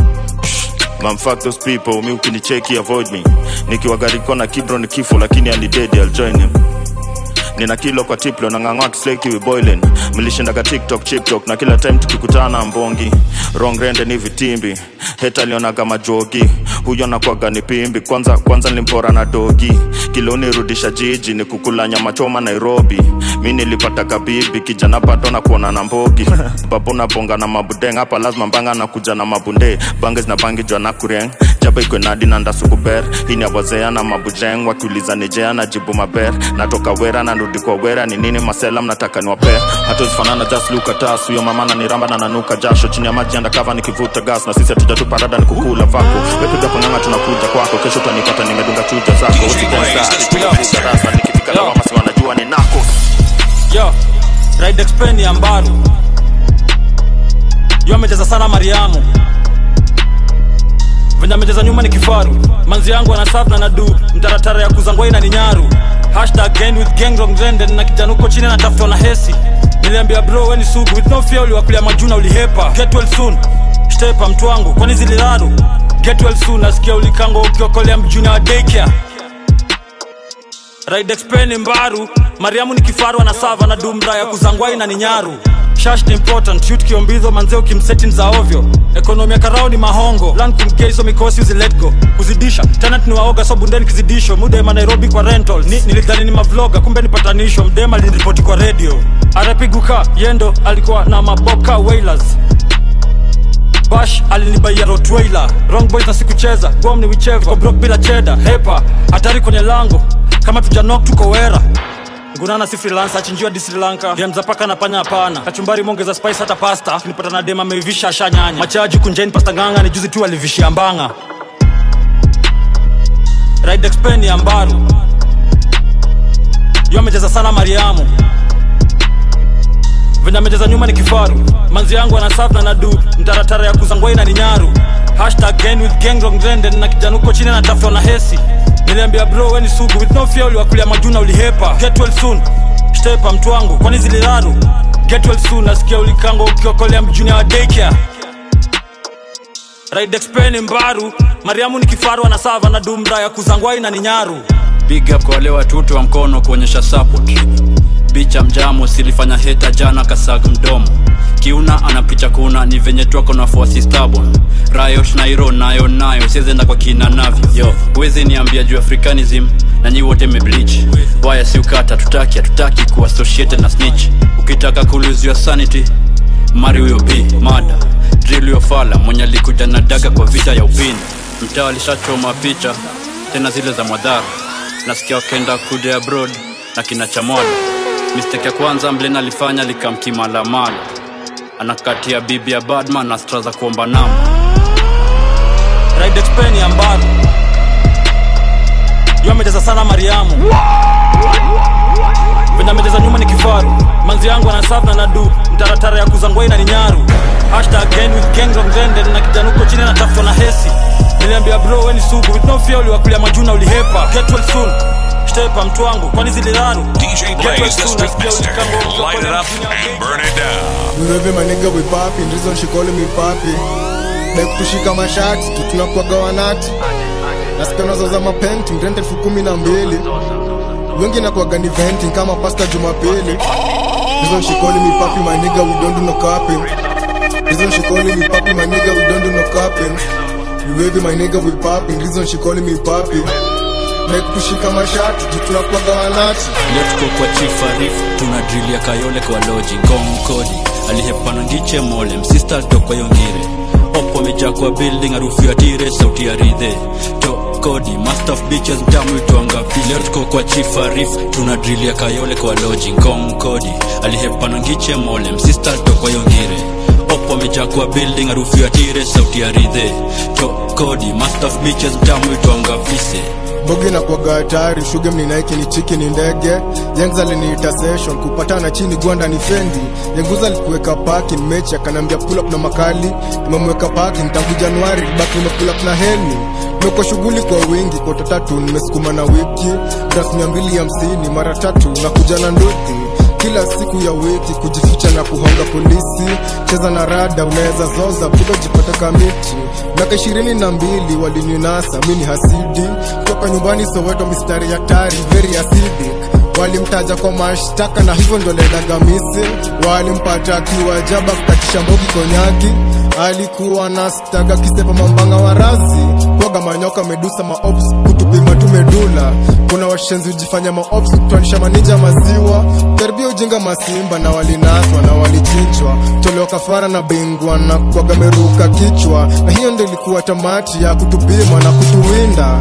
Man, fuck those people mi ukinicheki avoid me nikiwa gariko na kibro ni kifo lakini alidedi I'll join him nina kilo kwa tiplo na ng'ang'wa kisleki we boiling mlishindaga tiktok chiptok na kila time tukikutana mbongi wrong rende ni vitimbi heta aliona kama jogi huyo nakwaga ni pimbi kwanza kwanza nilimpora na dogi kiloni rudisha jiji ni kukula nyama choma nairobi mi nilipata kabibi kijana pato na kuona na mbogi babu na bonga na mabudeng hapa lazima mbanga na kuja na mabunde bange zina bangi jwa na kureng jaba ikwe nadi na ndasukuber hii ni abwazea na mabujeng wakiuliza nijea na jibu maber natoka wera na nrudi kwa wera ni nini masela mnataka niwape hatuzifanana just look at us huyo mama na niramba na nanuka jasho chini ya maji andakava nikivuta gas na sisi hatujatupa rada ni kukula vako wepiga kung'anga tunakuja kwako kesho utanipata nimedunga chuja zako usidensa darasa nikifika lawama si wanajua ni nako yo ride explain ya mbaru yo amecheza sana mariamu venye amecheza nyuma ni kifaru manzi yangu anasaf na nadu mtaratara ya kuzangwai na ni nyaru hashtag gang with gang wrong trend, na kijana huko chini anatafutwa na hesi niliambia bro weni sugu with no fear uliwakulia majuna ulihepa get well soon stepa mtu wangu kwani zililaru get well soon nasikia ulikango ukiokolea mjuni wa daycare Ride Expen mbaru mariamu ni kifaru anasava na dumra ya kuzangwai na ni nyaru shash ni important shoot kiombizo manzee ukimseti za ovyo ekonomi ya karao ni mahongo plan kumkeiso mikosi uzi let go kuzidisha tenant ni waoga so bundeni kizidisho mudema nairobi kwa rental ni, nilidhani ni mavloga kumbe ni patanisho mdema liniripoti kwa radio arapiguka yendo alikuwa na maboka wailers bash alinibaia rotweiler wrong boys na sikucheza gom ni wicheva brok bila cheda hepa hatari kwenye lango kama tujanok tuko wera ngunana si freelancer achinjiwa di sri lanka demza paka na panya hapana kachumbari mongeza spice hata pasta nipata na dem ameivisha ashanyanya machaji kunjeni pasta nganga ni juzi tu alivishia mbanga ride expen ya mbaru yo amecheza sana mariamu venye amecheza nyuma ni kifaru manzi yangu anasaf na nadu mtaratara ya kuzangwai na ni nyaru hashtag gang with gang wrong trend, na kijana huko chini anatafutwa na hesi niliambia bro weni sugu with no fear uliwakulia majuna ulihepa get well soon stepa mtu wangu kwani zililaru get well soon nasikia ulikango ukiokolea mjuni wa daycare ride expen mbaru mariamu ni kifaru anasava na dumra ya kuzangwai na ni nyaru big up kwa wale watoto wa mkono kuonyesha support bicha mjamo silifanya heta jana kasag mdomo kiuna anapicha kuna ni venye twako na fuasi stabon rayosh nairo nayo nayo siezenda kwa kina navyo yo wezi niambia juu africanism na nyi wote meblich waya si ukata tutaki hatutaki kuassociated na snitch ukitaka kuluzia sanity mari huyo b mada drill huyo fala mwenye alikuja na daga kwa vita ya upini mtaa alishachoma picha tena zile za mwadhara nasikia wakenda kude abroad na kina chamwada mistake ya kwanza mlen alifanya likamkimalamala anakatia bibi ya badman na stra za kuomba namba ride expen ya mbaru yo amecheza sana mariamu venye amecheza nyuma ni kifaru manzi yangu anasaf na nadu mtaratara ya kuzangwai na ni nyaru hashtag gang with gang wrong trend, na kijana huko chini anatafutwa na hesi niliambia bro weni sugu with no fear uliwakulia majuna ulihepa get well soon stepa mtu wangu kwani ziliraru DJ Blaze, the Street Master. Light it up and burn it down. Mleve manega we papi, reason she calling me papi. Dai kutushika mashati, tutunakuwaga wanati. Nasikia unazoza mapenti, mrente elfu kumi na mbili. Wengi nakuwaga ni venting kama pasta Jumapili. Reason she calling me papi, my nigga we don't do no capping. Reason she calling me papi, my nigga we don't do no capping. Mleve my nigga we papi, reason she calling me papi. Dai kutushika mashati, tutunakuwaga wanati. leo tuko kwa chief arif tuna drill ya kayole kwa loji ngong kodi alihepana ngiche mole msista alitoka yongire opo amejaa kwa building harufu ya tire sauti ya ridhe to kodi master of bitches mtamu itwanga leo tuko kwa chief arif tuna drill ya kayole kwa loji ngong kodi alihepana ngiche mole msista alitoka yongire opo amejaa kwa building harufu ya tire sauti ya ridhe to kodi master of bitches mtamu itwanga vise bogi na kwaga hatari shuge mninaiki ni chiki ni ndege yangs aliniita session kupatana chini gwanda ni fendi yanguza alikuweka parking mechi akanambia pull up na makali nimemweka parking tangu januari baki nimepull up na heli meko shughuli kwa wingi kota tatu nimesukuma na wiki draft mia mbili hamsini mara tatu na kuja na nduthi kila siku ya wiki kujificha na kuhonga polisi cheza na rada unaweza zoza budo jipata kamiti miaka ishirini na mbili walininasa mi ni hasidi toka nyumbani soweto mistari ya tari very acidic walimtaja kwa mashtaka na hivyo ndo lendaga misi walimpata akiwa jaba kukatisha mbogi konyaki alikuwa na staga kisepa mambanga wa razi kwaga manyoka medusa maops kutupima tumedula kuna washenzi ujifanya maops kutwanisha manija maziwa karibia ujinga masimba na walinaswa na walichinjwa tolewa kafara na bingwa na kwaga meruka kichwa na hiyo ndo ilikuwa tamati ya kutupima na kutuwinda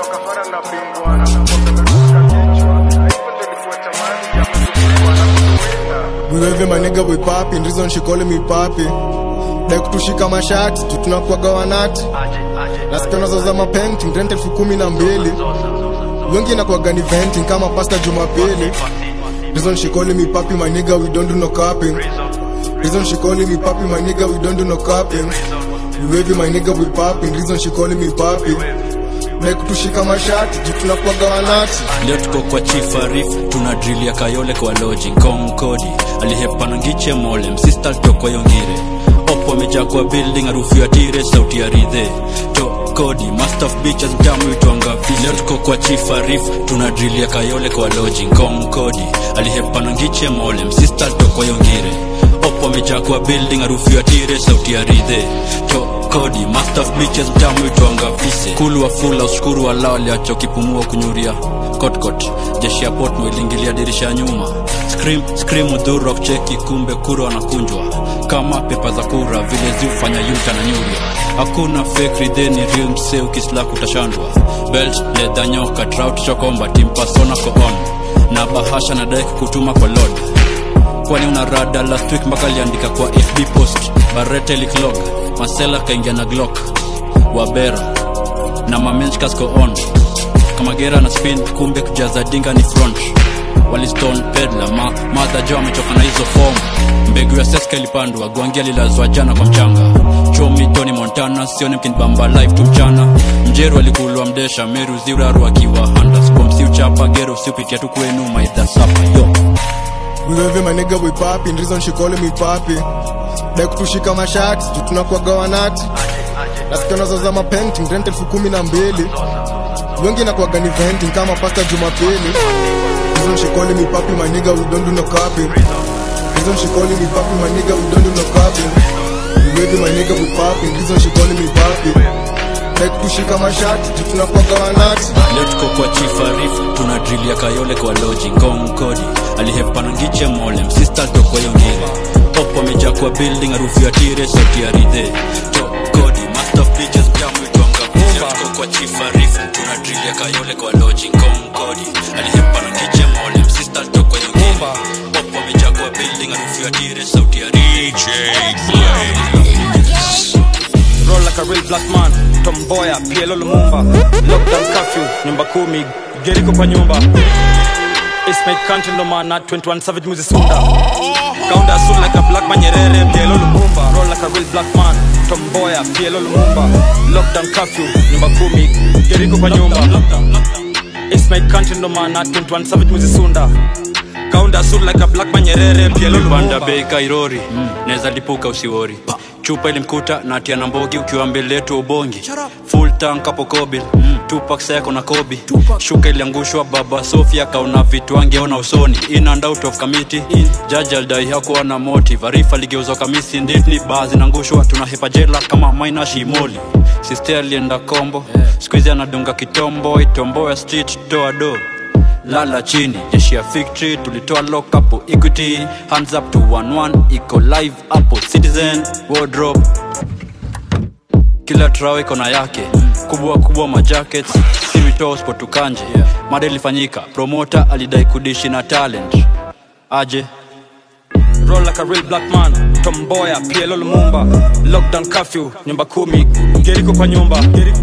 Mwewe manega we papi, reason she calling me papi. Dai kutushika mashati, tutunakuwaga wanati. Nasikia unazoza mapenti, mrente elfu kumi na mbili. Wengi nakuwaga ni venting kama pasta Jumapili. Reason she calling me papi, my nigga we don't do no capping. Reason she calling me papi, my nigga we don't do no capping. Mwewe my nigga we papi, reason she calling me papi. Dai kutushika mashati, tutunakuwaga wanati. leo tuko kwa chief arif tuna drill ya kayole kwa loji ngong kodi alihepana ngiche mole msista alitoka yongire opo amejaa kwa building harufu ya tire sauti ya ridhe to kodi master of bitches mtamu itwanga vile leo tuko kwa chief arif tuna drill ya kayole kwa loji ngong kodi alihepana ngiche mole msista alitoka yongire opo amejaa kwa building harufu ya tire sauti ya ridhe to kodi master of bitches mtamu itwanga vise kulu wa fula ushukuru wa lao aliachokipumua kunyuria kotkot jeshi ya port mwiliingilia dirisha ya nyuma scream scream udhuru kucheki kumbe kura wanakunjwa kama pepa za kura vile ziufanya yuta na nyuria hakuna fake ridheni real msee ukislaku utashandwa belt ledha nyoka trout chokomba timpasona koon na bahasha na dai kukutuma kwa lord kwani una rada last week mpaka aliandika kwa fb post barete liklog masela kaingia na glock wabera na mamenchkasko on kama gera na spin kumbe kujaza dinga ni front waliston pedla ma, madha jo amechoka na hizo fom mbegu ya seska ilipandwa gwangia lilazwa jana kwa mchanga chomi tony montana sione mkinibamba live tu mchana mjeru alikulwa mdesha meru ziuraru akiwa handas bomsi uchapa gero usiupitia tu kwenu maidhasapa yo Mwewe manega we papi, reason she calling me papi. Dai kutushika mashati, tutunakuwaga wanati. Nasikia unazoza mapenti, mrente elfu kumi na mbili. Wengi nakuwaga ni venting kama pasta Jumapili. Reason she calling me papi, my nigga we don't do no capping. Reason she calling me papi, my nigga we don't do no capping. Mwewe my nigga we papi, reason she calling me papi. Dai kutushika mashati, tutunakuwaga wanati. leo tuko kwa chief arif tuna drill ya kayole kwa loji ngong kodi alihepana ngiche mole msista toko yongire opo amejaa kwa building harufu ya tire sauti ya ridhe to kodi master of bitches jamu itwanga leo tuko kwa chief arif tuna drill ya kayole kwa loji ngong kodi alihepana ngiche mole msista toko yongire opo amejaa kwa building harufu ya tire sauti ya ridhe roll like a real black man tomboya pielo lumumba lockdown curfew nyumba kumi geriko kwa nyumba Eastmate country ndo maana 21 savage muzi sunda kaunda suit like a black man nyerere pielo lumumba roll like a real black man tomboya pielo lumumba lockdown curfew nyumba kumi geriko kwa nyumba It's my country no maana 21 savage muzisunda kaunda sur like a black manyerere pielo panda lumumba bei kairori naweza lipuka usiwori chupa ilimkuta na tia na mbogi ukiwa mbele yetu ubongi full tank hapo kobil tupak seko na kobi shuka iliangushwa baba sofia kaona vitu angeona usoni in and out of committee jaji alidai hakuwa na motive arifa ligeuzwa kamisi nditni baa zinaangushwa tunahepa jela kama maina shimoli siste alienda kombo skuizi anadunga kitombo itombo ya street toa do lala chini jeshi ya victory tulitoa lock hapo equity hands up to 11 iko live hapo citizen wardrobe kila trao iko na yake kubwa kubwa majackets sivitoo spotukanje mada ilifanyika promota alidai kudishi na talent aje roll like a real black man tomboya pielo lumumba lockdown curfew nyumba kumi geriko kwa nyumba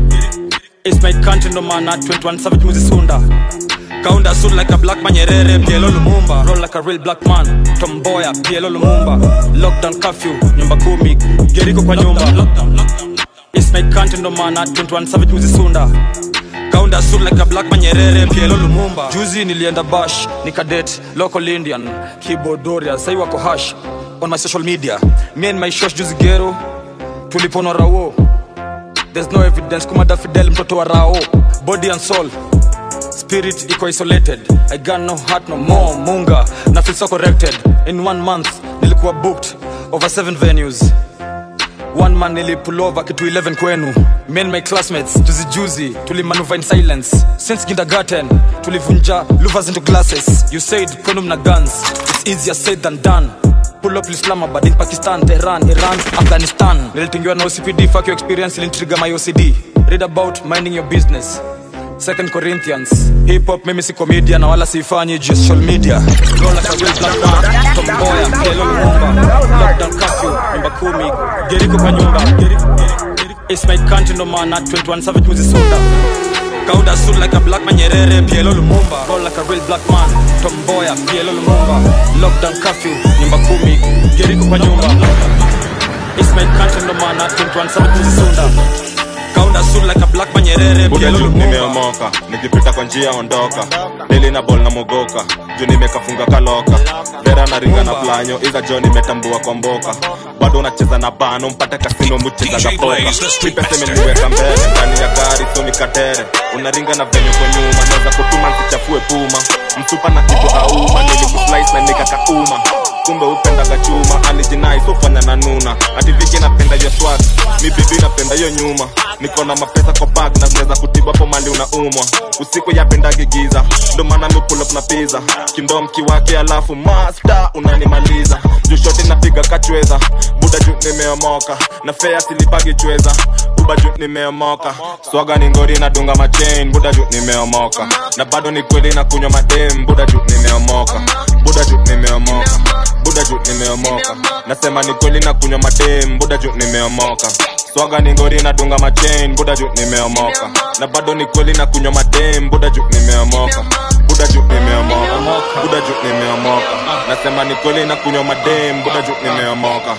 It's my country no maana 21 savage muzisunda kaunda sur like a black manyerere pielo lumumba roll like a real black man tomboya pielo lumumba lockdown curfew nyumba kumi geriko kwa nyumba It's my country no maana 21 savage muzisunda kaunda sur like a black manyerere pielo lumumba juzi nilienda bash nikadet local indian kibodoria sai wako hash on my social media me and my shosh juzi gero tuliponwa rawo there's no evidence kumada fidel mtoto wa rao body and soul spirit iko isolated i got no heart no more munga na feel so corrected in one month nilikuwa booked over seven venues one man nilipulova kitu 11 kwenu me and my classmates juzijuzi tulimanuva in silence since kindergarten tulivunja louvers into glasses you said kwenu mna guns it's easier said than done pull up islamabad in pakistan tehran iran afghanistan nilitingiwa na ocpd fuck your experience ilintriga my ocd read about minding your business second corinthians hip hop mimi si comedian na wala siifanyi juu ya social media Roll like a real black man tomboya pielo lumumba lockdown curfew nyumba kumi geriko kwa nyumba It's my country no maana 21 savage muzisunda kaunda sur like a black manyerere pielo lumumba roll like a real black man tomboya pielo lumumba lockdown curfew nyumba kumi geriko kwa nyumba It's my country no maana 21 savage muzisunda kaunda sur like a black manyerere buda pielo juu lumumba nimeomoka nikipita kwa njia ondoka deli na bol na mogoka juu nimekafunga kaloka vera na ringa na planyo iza jo nimetambua kwa mboka bado unacheza na bano mpata kasino mucheza za poka ipese imeniweka mbele ndani ya gari so nikatere unaringa na venye kwa nyuma naweza kutuma nsichafue puma msupa na kitu auma nilikuslice na nikakauma kumbe upendaga chuma alijinai sofanya na nuna ativiki napenda yo swag mi bibi napenda yo nyuma niko na mapesa kwa bag na zinaweza kutibu hapo mali unaumwa usiku yapendagi giza ndo maana mi pull up na pizza kindom kiwake alafu master unanimaliza juu shoti napiga kachweza buda juu nimeomoka na fea silipagi chweza buba juu nimeomoka swaga ni ngori nadunga machain buda juu nimeomoka na bado ni kweli na kunywa madem buda juu nimeomoka buda juu nimeomoka buda juu nimeomoka nasema ni kweli na kunywa madem buda juu nimeomoka swaga ni ngori nadunga machain buda juu nimeomoka na bado ni kweli na kunywa madem buda juu nimeomoka buda juu nimeomoka buda juu nimeomoka nasema ni kweli na kunywa madem buda juu nimeomoka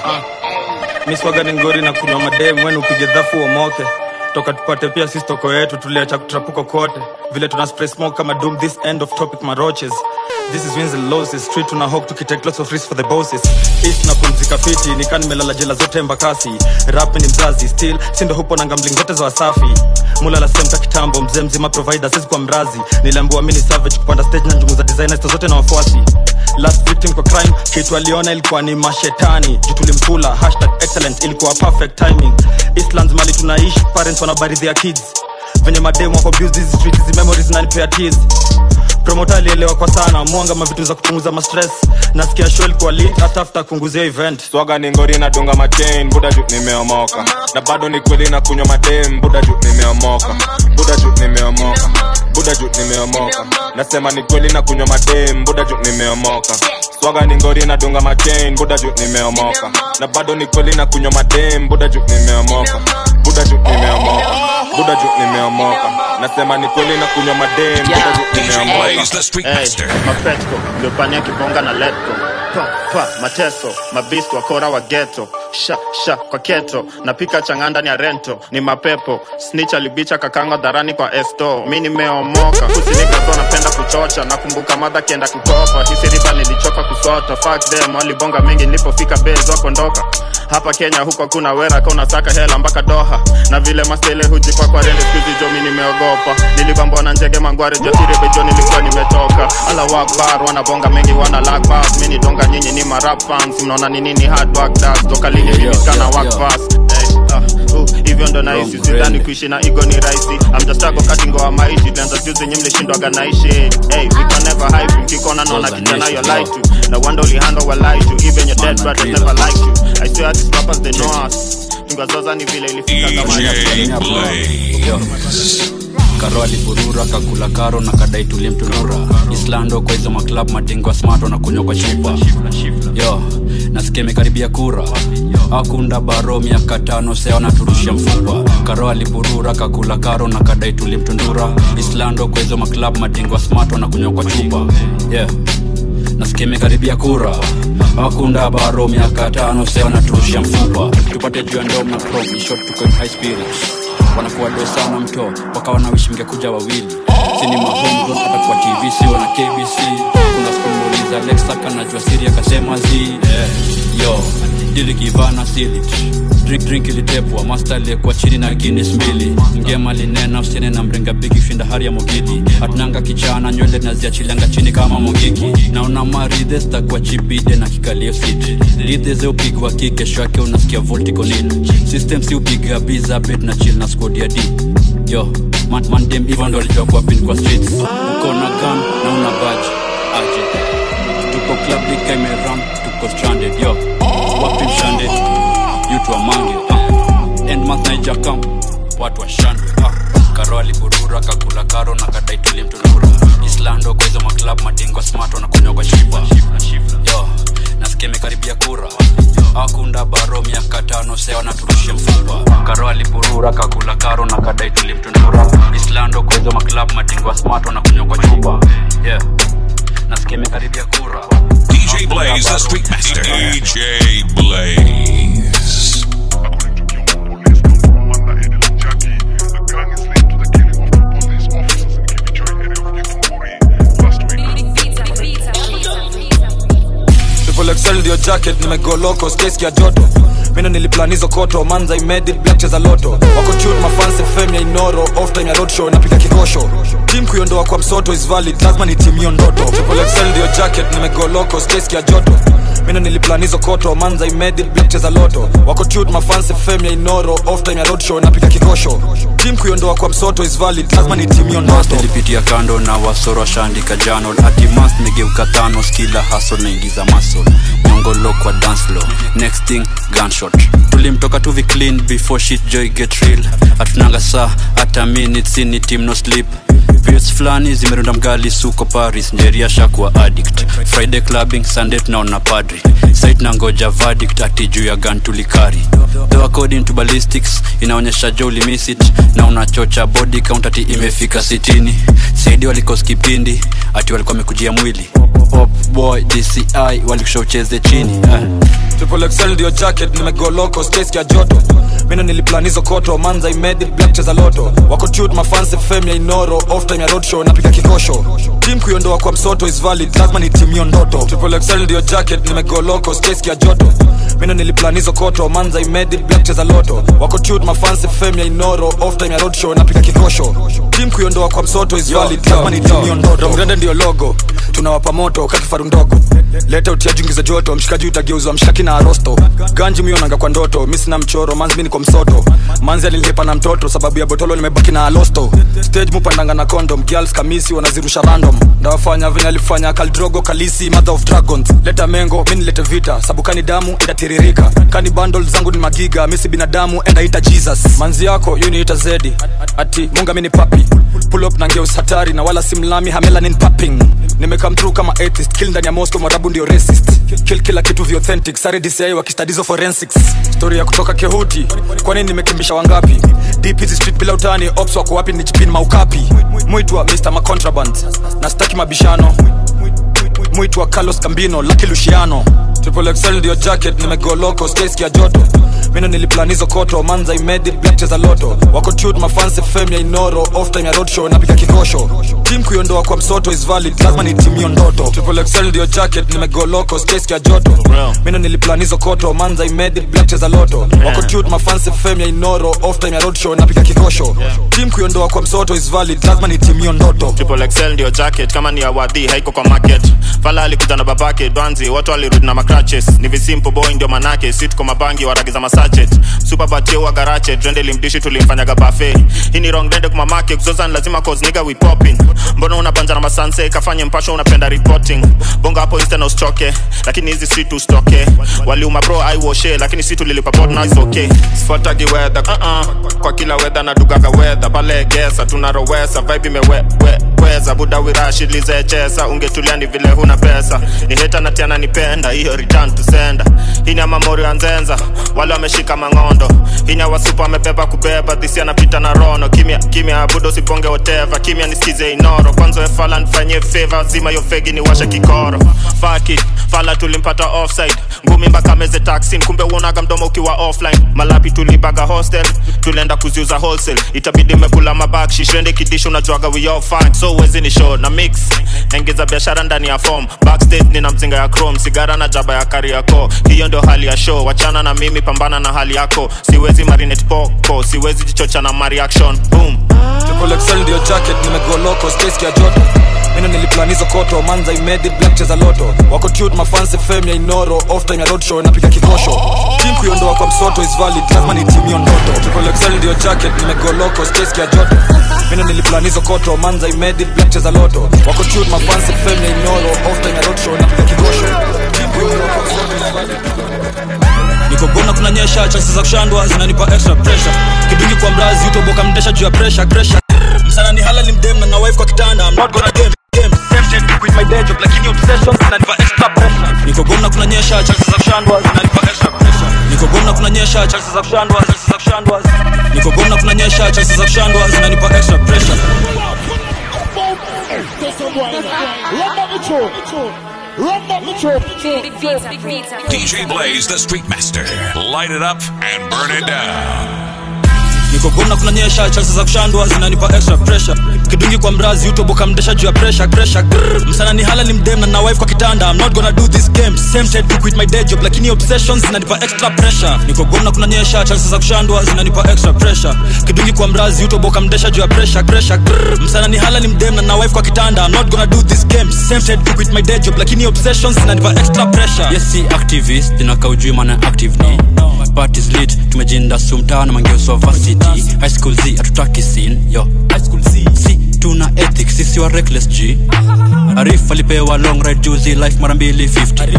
miswaga ni ngori na kunywa mademu wenu upige dhafu uomoke toka tupate pia sisi toko yetu tuliacha kutrapuko kote vile tuna spray smoke kama doom this end of topic maroches this is wins and losses street tuna hope tukitake lots of risks for the bosses east na pumzika fiti nikaa nimelala jela zote mbakasi rap ni mzazi still sindo hupo na gambling zote za wasafi mulala semta kitambo mzee mzima provider sisi kwa mrazi niliambiwa mini savage kupanda stage na njumu za designers zote na wafuasi last victim kwa crime kitu aliona ilikuwa ni mashetani juu tulimkula hashtag excellent ilikuwa perfect timing eastlands mali tunaishi parents wanabaridhia kids venye mademu wako abuse hizi streets hizi memories nanipea tears promota alielewa kwa sana mwanga mavitu za kupunguza mastress nasikia show ilikuwa lit hata after kunguzia event swaga ni ngori nadunga machain buda juu nimeomoka na bado ni kweli na kunywa madem buda juu nimeomoka buda juu nimeomoka buda juu nimeomoka nasema ni kweli na kunywa madem buda juu nimeomoka swaga ni ngori nadunga machain buda juu nimeomoka na bado ni kweli na kunywa madem buda juu nimeomoka buda juu nimeomoka buda juu nimeomoka nasema ni kweli na kunywa madem buda juu nimeomoka Hey, mapetko ndio pania kibonga na letko pa, pa, mateso mabist wakora wa geto sha sha kwa keto napika chang'aa ndani ya rento ni mapepo snitch alibicha kakanga dharani kwa esto mi nimeomoka kusinikazo napenda kuchocha nakumbuka madha kienda kukopa hisiriba nilichoka kusota fuck them walibonga mingi nilipofika bez wakondoka hapa kenya huko hakuna wera ka unasaka hela mpaka doha na vile mastele hujikwa kwa rende skuzi jo mi nimeogopa nilibambwa na njege mangware jasiri bejo nilikuwa nimetoka ala wakbar wanabonga mengi wana lag bars mi ni donga nyinyi ni marap fans mnaona ni nini hard work does toka lini mimi skana work fast hey, uh, uh, hivyo ndo naishi sidhani kuishi na igo ni rahisi amtastako kati ngoa maishi tulianza juzi nyi mlishindwaga naishi hey, we can never hype mkikona naona kijana yo lie to na wanda ulihandle wa lie to even your dead brothers never liked you I swear these rappers they know us tungazoza ni vile ilifika kama Yo. karo alipurura kakula karo na kadai tulimtunura islando kwa hizo maklab matingwa smart wanakunywa kwa shipa yo nasikia imekaribia kura akunda baro miaka tano sea wanaturushia mfupa karo alipurura kakula karo na kadai tulimtundura islando kwa hizo maklab matingwa smart wanakunywa kwa chupa yeah nasikia imekaribia kura akunda baro miaka tano sea wanaturushia mfupa tupate juu ya ndom na prom in short tuko in high spirits wanakuwa do sana mto waka wanawishi mngekuja wawili sinima homegrown hata kwa tv sio na kbc kuna skumuliza lexaka najua siri akasema zi yeah. yo dilikivana silit drink drink ilitepwa master aliyekuwa chini na guinness mbili ngema linena usiene na mrenga bigi shinda hari ya mogidi atunanga kichana nywele naziachilianga chini kama mogiki naona maridhe zitakuwa chibide na kikalio sit lidhe ze upigwa ki kesho yake unasikia volticonil system si upiga biza bet na chill na squad ya d yo man, man dem hivyo ndo alijua kuwa pin kwa streets uko na gun na una baji aje tuko club lika imeram tuko stranded yo wapi mshande yutu wa mange uh. end month naija kam watu washandwe uh. karo aliburura kakula karo na kadai tulimtunura islando kwa hizo maklab madingo smart wanakunywa kwa shipa yo nasikia imekaribia kura akunda baro miaka tano sea wanaturushia mfupa karo alipurura kakula karo na kadai tulimtunura islando kwa hizo maklab madingo smart wanakunywa kwa chupa yeah nasikia imekaribia kura DJ Blaze, the Street Master. DJ Blaze. Triple XL ndio jacket nimegoloko space ya joto mino niliplanizo koto manza imedi black cheza loto wako tune mafansi fame ya inoro off time ya roadshow napiga kikosho team kuiondoa kwa msoto is valid lazima ni team hiyo ndoto Triple XL ndio jacket nimegoloko space ya joto mino niliplanizo koto manza imedi black cheza loto wako tune mafansi fame ya inoro off time ya roadshow napiga kikosho team kuiondoa kwa msoto is valid lazima ni team hiyo ndoto nilipitia kando na wasoro washaandika jano atimas megeuka tano skila haso naingiza maso nyongolo kwa dance floor next thing gunshot tulimtoka tuvi clean before shit joy get real hatunanga saa hata minutes ni team no sleep periods fulani zimerunda mgali suko paris njeria shakuwa addict friday clubbing sunday tunaona padri sait na ngoja verdict ati juu ya gun tulikari though according to ballistics inaonyesha jo ulimiss it na unachocha body count ati imefika sitini saidi walikos kipindi ati walikuwa wamekujia mwili Pop boy dci walikusha ucheze chini eh. Triple XL ndio jacket nimegoloko space ya joto mino niliplanizo koto manza imedi black cheza loto wako tute mafansi fame ya inoro off time ya roadshow napiga kikosho team kuiondoa kwa msoto is valid lazima ni team hiyo ndoto Triple XL ndio jacket nimegoloko space ya joto mino niliplanizo koto manza imedi black cheza loto wako tute mafansi fame ya inoro off time ya roadshow napiga kikosho team kuiondoa kwa msoto is valid lazima ni team hiyo ndoto Mgrande ndio logo tunawapa moto kakifaru ndogo leta utiaji ingiza joto mshikaji utageuzwa mshaki na arosto ganji mionanga kwa ndoto mi sina mchoro manzi mi niko msoto manzi alilipa na mtoto sababu ya botolo nimebaki na alosto stage mupandanga na condom girls kamisi wanazirusha random ndawafanya venye alifanya kaldrogo kalisi mother of dragons leta mengo mi nilete vita sabu kani damu itatiririka kani bundle zangu ni magiga misi binadamu endaita jesus manzi yako yu niita zedi ati munga mi ni papi pull up na ngeus hatari na wala simlami hamelanin papping nimekam through kama atheist kill ndani ya moscow mwarabu ndio racist kill kila kitu vi authentic sare dci wakistadizo forensics story ya kutoka kehuti kwani nimekimbisha wangapi deep hizi street bila utani ops wako wapi ni chipin maukapi mwitwa mr macontraband na staki mabishano mwitwa carlos cambino laki luciano triple xl ndio jacket nimegoloko staski ya joto mino niliplan hizo koto manza imedi black cheza loto wako tut mafanse fem ya inoro off time ya roadshow napiga kikosho tim kuiondoa kwa msoto is valid lazima nitimio ndoto triple xl ndio jacket nimegoloko staski ya joto mino niliplan hizo koto manza imedi black cheza loto wako tut mafanse fem ya inoro off time ya roadshow napiga kikosho tim kuiondoa kwa msoto is valid lazima nitimio ndoto triple XL ndio jacket kama ni awadhi haiko kwa market fala alikuja na babake dwanzi watu walirudi na macratches ni visimple boy ndio manake sit kwa mabangi waragiza masachet super batio wa garache drende limdishi tulimfanyaga buffet hii ni wrong dende kumamake kuzoza ni lazima cause nigga we popping mbona unabanja na masanse kafanye mpasho unapenda reporting bonga hapo insta na usichoke lakini hizi street ustoke waliuma bro i washe lakini si tulilipa bot now is okay sifuatagi weather uh -uh. kwa kila weather na dugaga weather pale gesa tunarowesa vibe imeweza buda wirashilizechesa ungetulia ni vile huna pesa ni heta na tiana nipenda hiyo return to sender hii ni amamori ya nzenza wale wameshika mang'ondo hii ni awasupa amebeba kubeba dhisi anapita na rono kimya kimya budo siponge whatever kimya nisikize inoro kwanza wefala nifanyie favor zima yo fegi ni washe kikoro faki fala tulimpata offside ngumi mpaka meze taxin kumbe uonaga mdomo ukiwa offline malapi tulibaga hostel tulienda kuziuza wholesale itabidi mekula mabakshi shende kidisho unajuaga we all fine so uwezi ni show na mix engeza biashara ndani ya form backstage nina mzinga ya chrome sigara na jaba ya kariako hiyo ndio hali ya show wachana na mimi pambana na hali yako siwezi marinate poko siwezi jichocha na mareaction boom triple xl ndio jacket nimegoloko staski ya joto mino niliplan hizo koto manza imedi black cheza loto wako tut mafanse fem ya inoro off time ya roadshow napiga kikosho tim kuiondoa kwa msoto is valid lazima nitimio ndoto triple xl ndio jacket nimegoloko staski ya joto mino niliplan hizo koto manza imedi black cheza loto wako tut mafanse fem ya inoro off time ya roadshow napiga kikosho tim kuiondoa kwa msoto is valid nikogona kunanyesha chansi za kushandwa zinanipa extra pressure kidungi kwa mrazi utoboka mdesha juu ya pressure pressure msana ni hala ni mdem na na wife kwa kitanda I'm not gonna game game tempted to quit my day job lakini obsessions zinanipa extra pressure nikogona kunanyesha chansi za kushandwa zinanipa extra pressure nikogona kunanyesha chansi za kushandwa chansi za kushandwa nikogona kunanyesha chansi za kushandwa zinanipa extra pressure DJ Blaze, the Street Master. Light it up and burn it down. nikogona kunanyesha chansi za kushandwa zinanipa extra pressure kidungi kwa mrazi utoboka mdesha juu ya pressure pressure Grrr. msana ni hala ni mdem na na wife kwa kitanda I'm not gonna do this game tempted to quit my day job lakini obsessions zinanipa extra pressure nikogona kunanyesha chansi za kushandwa zinanipa extra pressure kidungi kwa mrazi utoboka mdesha juu ya pressure pressure Grrr. msana ni hala ni mdem na na wife kwa kitanda I'm not gonna do this game tempted to quit my day job lakini obsessions zinanipa extra pressure yes si activist inaka ujui maana active ni parties lit tumejinda sumtaa na mangeuso varsity high school z hatutaki sin yo high school z si tuna ethics sisi wa reckless g arif alipewa long ride juzi life mara mbili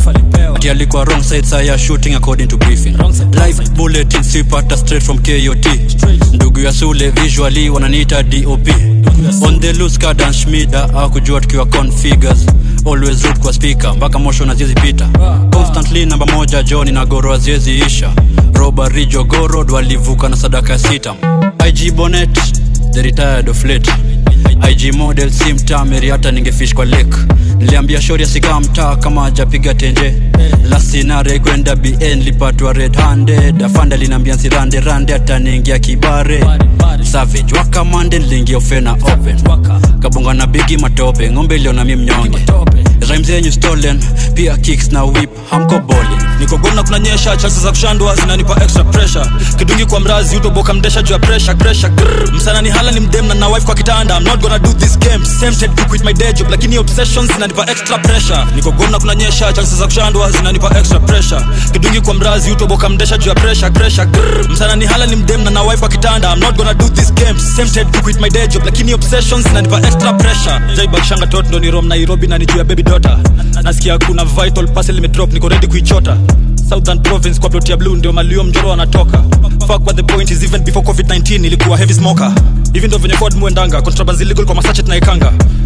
50 ati alikuwa wrong side saya shooting according to briefing live bulletin sipata straight from kot ndugu ya sule visually wananiita dop on the loose kadan shmida akujua tukiwa configures always root kwa speaker mpaka mosho na ziezi pita constantly namba moja john na goro aziezi isha robari jogorod walivuka na sadaka ya sita ig bonet the retired of late ig model si mtameri hata ningefish kwa lake niliambia shori asikaa mtaa kama ajapiga tenje lasinare kwenda bn lipatwa red handed afanda linaambia nsirande rande ataniingia kibare savage wakamande niliingia ofena open kabonga na bigi matope ng'ombe iliona mi mnyonge rhymes zenyu stolen pia kicks na whip hamko boli nikogona kunanyesha chansi za kushandwa zinanipa extra pressure kidungi kwa mrazi utoboka mdesha juu ya pressure pressure Grrr. msana ni hala ni mdem na na wife kwa kitanda I'm not gonna do this game tempted to quit my day job lakini obsessions zinanipa extra pressure nikogona kunanyesha chansi za kushandwa zinanipa extra pressure kidungi kwa mrazi utoboka mdesha juu ya pressure pressure Grrr. msana ni hala ni mdem na na wife kwa kitanda I'm not gonna do this game tempted to quit my day job lakini obsessions zinanipa extra pressure jaibakishanga tot ndo ni rom nairobi na ni juu ya baby daughter nasikia kuna vital parcel imedrop niko ready kuichota southern province kwa plot ya blue ndio malio mjoro anatoka fuck what the point is even before covid-19 ilikuwa heavy smoker hivi ndo venye code muendanga contrabands illegal kwa masachet na ikanga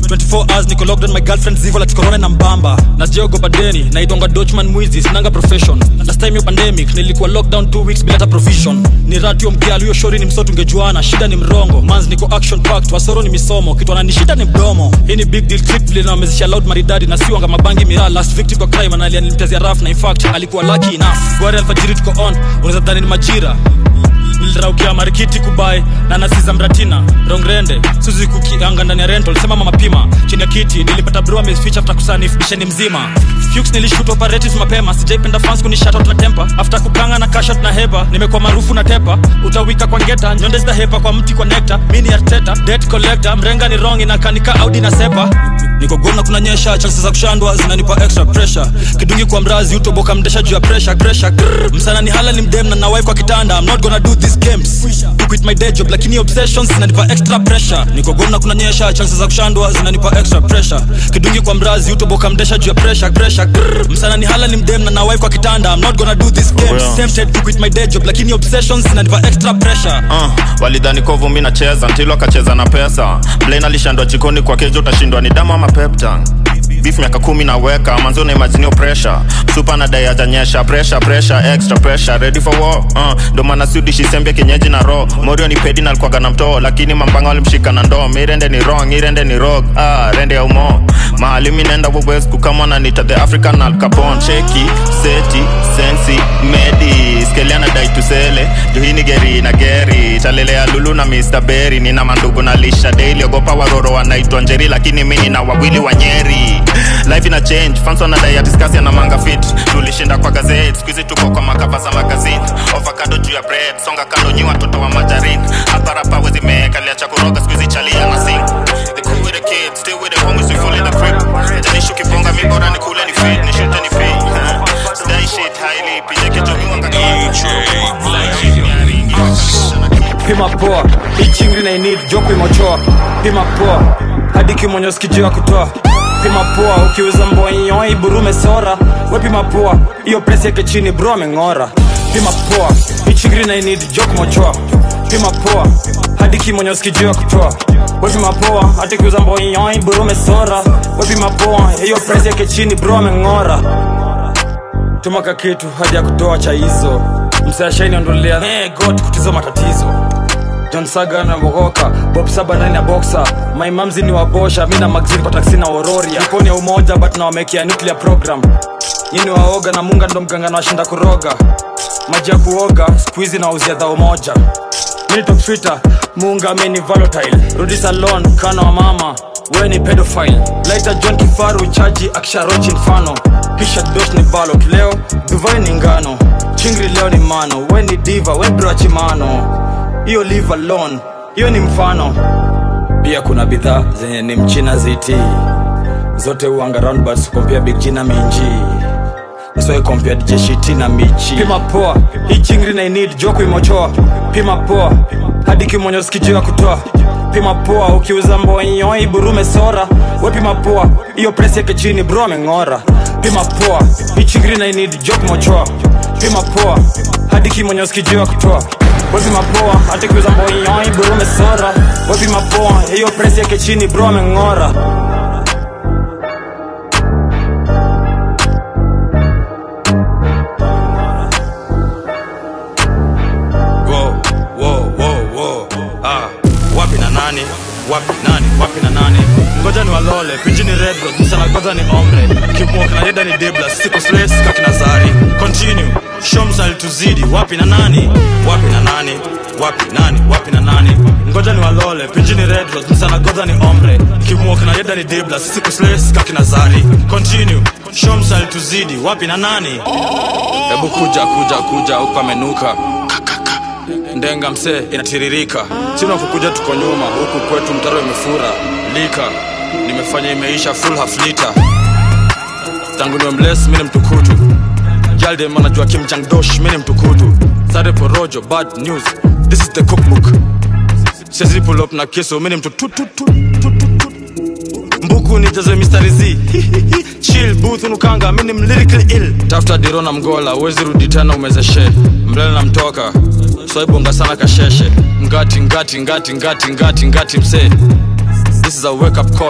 24 hours niko locked on my girlfriend zivo la tikorone na mbamba na sijaogopa deni naitwanga dochman mwizi sinanga profession last time yo pandemic nilikuwa lockdown 2 weeks bila hata provision ni ratio mkial huyo shori ni msoto ungejuana shida ni mrongo mans niko action packed wasoro ni misomo kitu ananishida ni mdomo hii ni big deal clip vile nawamezesha loud maridadi na siwanga mabangi miraa last victim kwa crime analia nilimtezia raf na in fact alikuwa lucky enough gwari alfajiri tuko on unaweza dhani ni majira niliraukia marikiti kubai na nasiza mratina rongrende suzi kukianga ndani ya rental sema mama pima chini ya kiti nilipata bro ameficha after kusanif bisheni mzima Fuchs nilishoot operatives mapema sijaipenda fans kuni shout out na temper after kukanga na cash out na heba nimekuwa maarufu na tepa utawika kwa ngeta nyonde zita hepa kwa mti kwa nectar mini arteta debt collector mrenga ni wrong inakanika audi na sepa niko gona kuna nyesha chances za kushandwa zinanipa extra pressure kidungi kwa mrazi utoboka mdesha juu ya pressure pressure Grrr. msana ni hala ni mdem na na wife kwa kitanda i'm not gonna do these games to quit my day job lakini obsessions zinanipa extra pressure niko gona kuna nyesha chances za kushandwa zinanipa extra pressure kidungi kwa mrazi utoboka mdesha juu ya pressure pressure Grrr. msana ni hala ni mdem na na wife kwa kitanda i'm not gonna do these games Well. tempted to quit my day job lakini obsessions zinanipa extra pressure uh, walidhani kovu mi nacheza ntilo akacheza na pesa blain alishandwa jikoni kwa kejo utashindwa ni damu ama peptan beef miaka kumi naweka manzo na imaginio pressure supa na dai ajanyesha pressure pressure extra pressure ready for war uh, ndo maana sudi shisembe kienyeji na ro morio ni pedi na alikuwaga na mtoo lakini mambanga walimshika na ndoo mirende ni wrong irende ni rog ah, rende ya umo mahali mi naenda wowes kukama na nita the african al capon cheki seti sensi medi skeliana dai tusele juhini geri na geri talelea lulu na mr berry nina mandugu na lisha daily ogopa waroro wanaitwa njeri lakini mi nina wawili wa nyeri life ina change fans wanadai atiskasi na manga fit tulishinda kwa gazeti skuizi tuko kwa makava za magazine ovakado juu ya bread songa kando nyi watoto wa majarin hapa rapa wezi mekalia cha kuroga skuizi chalia na sing the cool with the kids still with the homies we full in the crib janishu kiponga mi bora ni kule ni fit ni shute ni fit stay shit highly pije kicho miwanga pima poa hii chingri na inid joko imochoa pima poa hadi kimonyo sikijua kutoa pima poa ukiuza mbonyo iburume sora we pima poa hiyo presi yake chini bro ameng'ora pima poa hii chingri na inid joko mochoa pima poa hadi kimonyo sikijua kutoa we pima poa hadi kiuza mbonyo iburume sora we pima poa hiyo presi yake chini bro ameng'ora tumaka kitu hadi ya kutoa cha hizo msashaini ondolea hey, got kutizo matatizo john saga na mogoka bob saba ndani ya boxa my mamzi ni wabosha mi na magzini kwa taksi na ororia iponi ya umoja but nawamekea nuclear program nyini waoga na munga ndo mganga na washinda kuroga maji ya kuoga skuizi na uzia dhao moja minitok twitter munga ameni volatile rudi salon kana wa mama we ni pedophile laita john kifaru chaji akisharochi mfano kisha dos ni balot leo duvai ni ngano chingri leo ni mano we ni diva we brachimano hiyo live alone hiyo ni mfano pia kuna bidhaa zenye ni mchina ziti zote uanga roundbats kompia big jina minji so compared jeshiti na michi pima poa hii chingri na inid joko imochoa pima poa hadi kimonyo sikijua kutoa pima poa ukiuza mbonyo iburume sora we pima poa hiyo presi yake chini bro ameng'ora pima poa hii chingri na inid joko mochoa pima poa hadi kimonyo sikijua kutoa we pima poa hadi kiuza mbonyo iburume sora we pima poa hiyo presi yake chini bro ameng'ora Wo, wo, wo, wo. Ah, wapi na nani wapi nani wapi na nani ngoja ni walole pinji ni red road msana kwanza ni omre kimwoka na yeda ni debla siko slaves kakina zari continue shomsa alituzidi wapi na nani wapi na nani wapi nani wapi na nani ngoja ni walole pinji ni red road msana kwanza ni omre kimwoka na yeda ni debla siko slaves kakina zari continue shomsa alituzidi wapi na nani hebu kuja kuja kuja huku amenuka ndenga msee inatiririka sina kukuja tuko nyuma huku kwetu mtaro imefura lika nimefanya imeisha full half liter tangu niwe mles mini mtukutu jaldem anajua kimchangdosh mini mtukutu sare porojo bad news this is the cookbook siezi pull up na kiso mini mtutututu mbuku nijaze mistari z chill booth unukanga mini mlirically ill tafuta diro na mgola uwezi rudi tena umezeshe mlele na mtoka swaibonga sana kasheshe ngati ngati ngati ngati ngati ngati msee this is a wake up call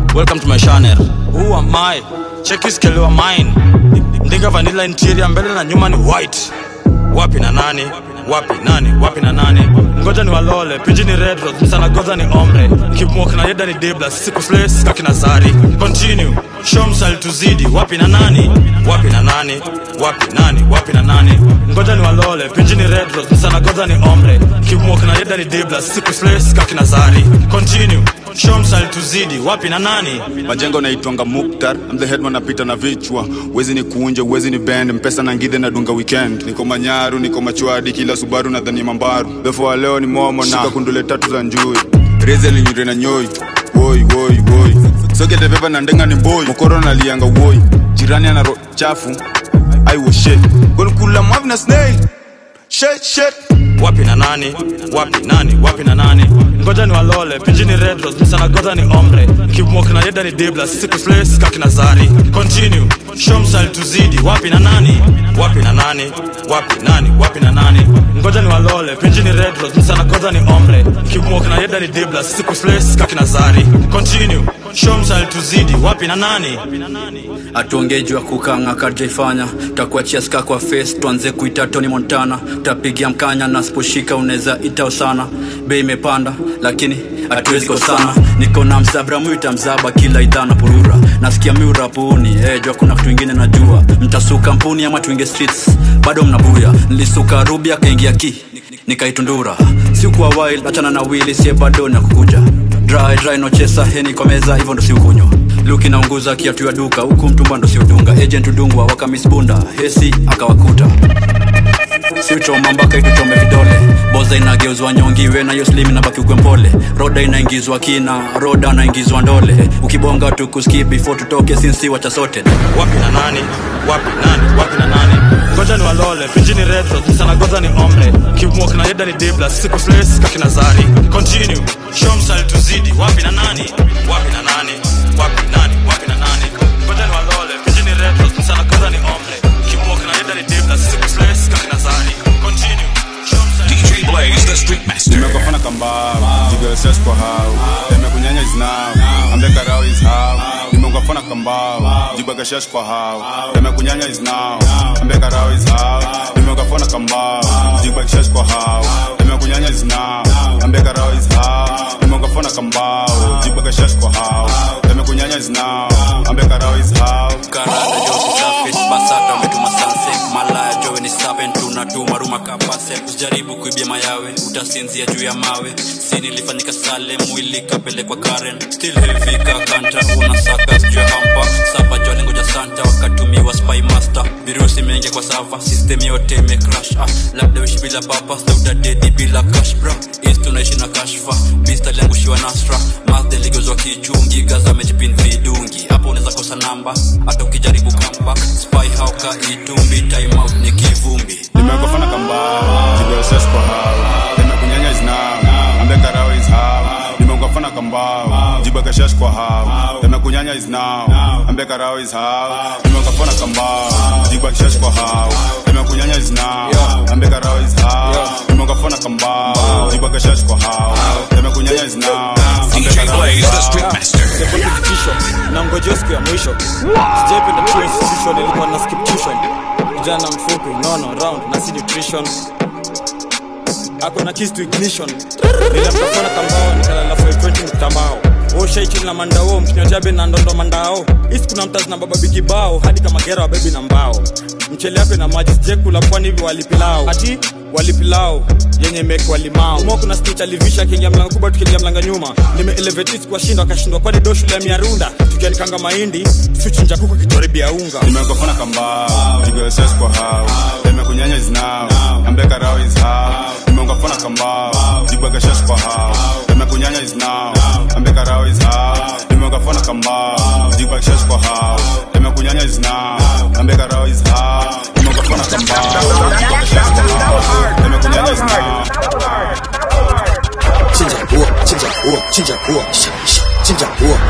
welcome to my channel who am i check his scale wa mine ndinga vanilla interior mbele na nyuma ni white wapi na nani wapi nani wapi na nani ngoja ni walole pinji ni red rose msana goza ni ombre nikimwok na yeda ni debla siku sle sika kina zari continue show msali tuzidi wapi na nani wapi na nani wapi nani wapi na nani ngoja ni walole pinji ni red rose msana goza ni ombre nikimwok na yeda ni debla siku sle sika kina zari continue show msali tuzidi wapi na nani majengo naitwanga muktar I'm the headman napita na vichwa wezi ni kuunje wezi ni bend mpesa na ngidhe na dunga weekend niko manyaru niko machwadi kila subaru na dhani mambaru befo wa leo ni momo na shika kundule tatu za njui reze linyure na nyoi woi woi woi sokete pepa na ndenga ni mboi mokoro nalianga woi jirani ana ro chafu I was shit gonkula mwavi na snail shit shit wapi na nani wapi nani wapi na nani ngoja ni walole pinji ni red rose msana goza ni ombre kimwok na yeda ni debla siku sle sika kina zari continue show msali tuzidi wapi na nani wapi na nani wapi nani wapi na nani ngoja ni walole pinji ni red rose msana goza ni ombre kimwok na yeda ni debla siku sle sika kina zari continue show msali tuzidi wapi na nani atuongee juu ya kukanga kajaifanya takuachia ska kwa face tuanze kuita tony montana tapigia mkanya na siposhika unaweza itao sana bei imepanda lakini hatuwezi kosana niko na msabra mwita mzaba kila idhaa na purura nasikia miurapuni eh, jua kuna kitu ingine najua mtasuka mpuni ama tuinge streets bado mnabuya nilisuka rubi akaingia ki nikaitundura sikuwa wild achana na wili sie bado na kukuja dry dry nochesa heni kwa meza hivyo ndo siukunywa luki naunguza kiatu ya duka huku mtumba ndo siudunga agent udungwa wakamisbunda hesi akawakuta siuchoma mpaka ituchome vidole boza inageuzwa nyongiwe na yoslimi na baki ukwe mpole roda inaingizwa kina roda anaingizwa ndole ukibonga tukuski before tutoke sinsi wacha sote wapi na nani wapi nani wapi na nani ngoja ni walole pinji ni red rose msana goza ni ombre kimwok na yeda ni debla siku sle sika kina zari continue show msali tuzidi wapi na nani wapi na nani wapi nani wapi na nani ngoja ni walole pinji ni red rose msana goza ni ombre kimwok na yeda ni debla siku sle sika kina zari continue DJ Blaze, the Street Master. nimekafana kambao jigelses kwa hao nimekunyanya is now ambe karao is how nimekafana kambao jibagashash kwa hao nimekunyanya is now ambe karao is how nimekafana kambao jibagashash kwa hao nimekunyanya is now ambe karao is how nimekafana kambao jibagashash kwa hao nimekunyanya is now ambe karao is how karada josi chafit basata umetuma sunset malaya jowe ni sapen tunatuma ruma kapase usijaribu kuibia mayawe utasinzia juu ya mawe si nilifanyika sale mwili kapelekwa karen still heavy kakanta unasaka juu ya hampa sapa jole ngoja santa wakatumiwa spy master virusi mengi kwa sava system yote imecrash ah, labda uishi bila papa sautadedi bila cash bra is tunaishi na kashfa bista liangushiwa nasra mazde ligozwa kichungi gaza mejipin vidungi hapo unaweza kosa namba hata ukijaribu comeback spy hauka itumbi time out ni kivumbi nimekafana kambao jigelses kwa hao nimekunyanya is now ambe karao is how nimekafana kambao jibagashash kwa hao nimekunyanya is now ambe karao is how nimekafana kambao jibagashash kwa hao nimekunyanya is now ambe karao is how nimekafana kambao jibagashash kwa hao nimekunyanya is now ambe karao is how thibitisho na ngojeo siku ya mwisho sijaipenda tu institution ilikuwa na skip tuition kijana mfupi nono round na si nutrition ako na keys to ignition nilamtafona kambao nikalala for 20 mtambao oshaichili na mandao mkinyojabe na ndondo mandao isi kuna mtazi na baba bigibao hadi kama gera wa bebi na mbao mchele yape na maji sijekula pwani hivi walipilao ati walipilao yenye mekwa limao mo kuna stich alivisha akiingia mlango kubwa tukiingia mlango nyuma nimeelevatis kwa shindo akashindwa kwani do shule ya miarunda tukianikanga mahindi suchinja kuku kitoribia unga nimekafana kambao jigelses kwa hao nimekunyanya is now ambe karao is how nimekafana kambao jibagashash kwa hao nimekunyanya is now ambe karao is how nimekafana kambao jibagashash kwa hao nimekunyanya is now ambe karao is how nimekafana kambao jibagashash kwa hao nimekunyanya is now chinja huo chinja huo chinja huo Sha, sha, chinja huo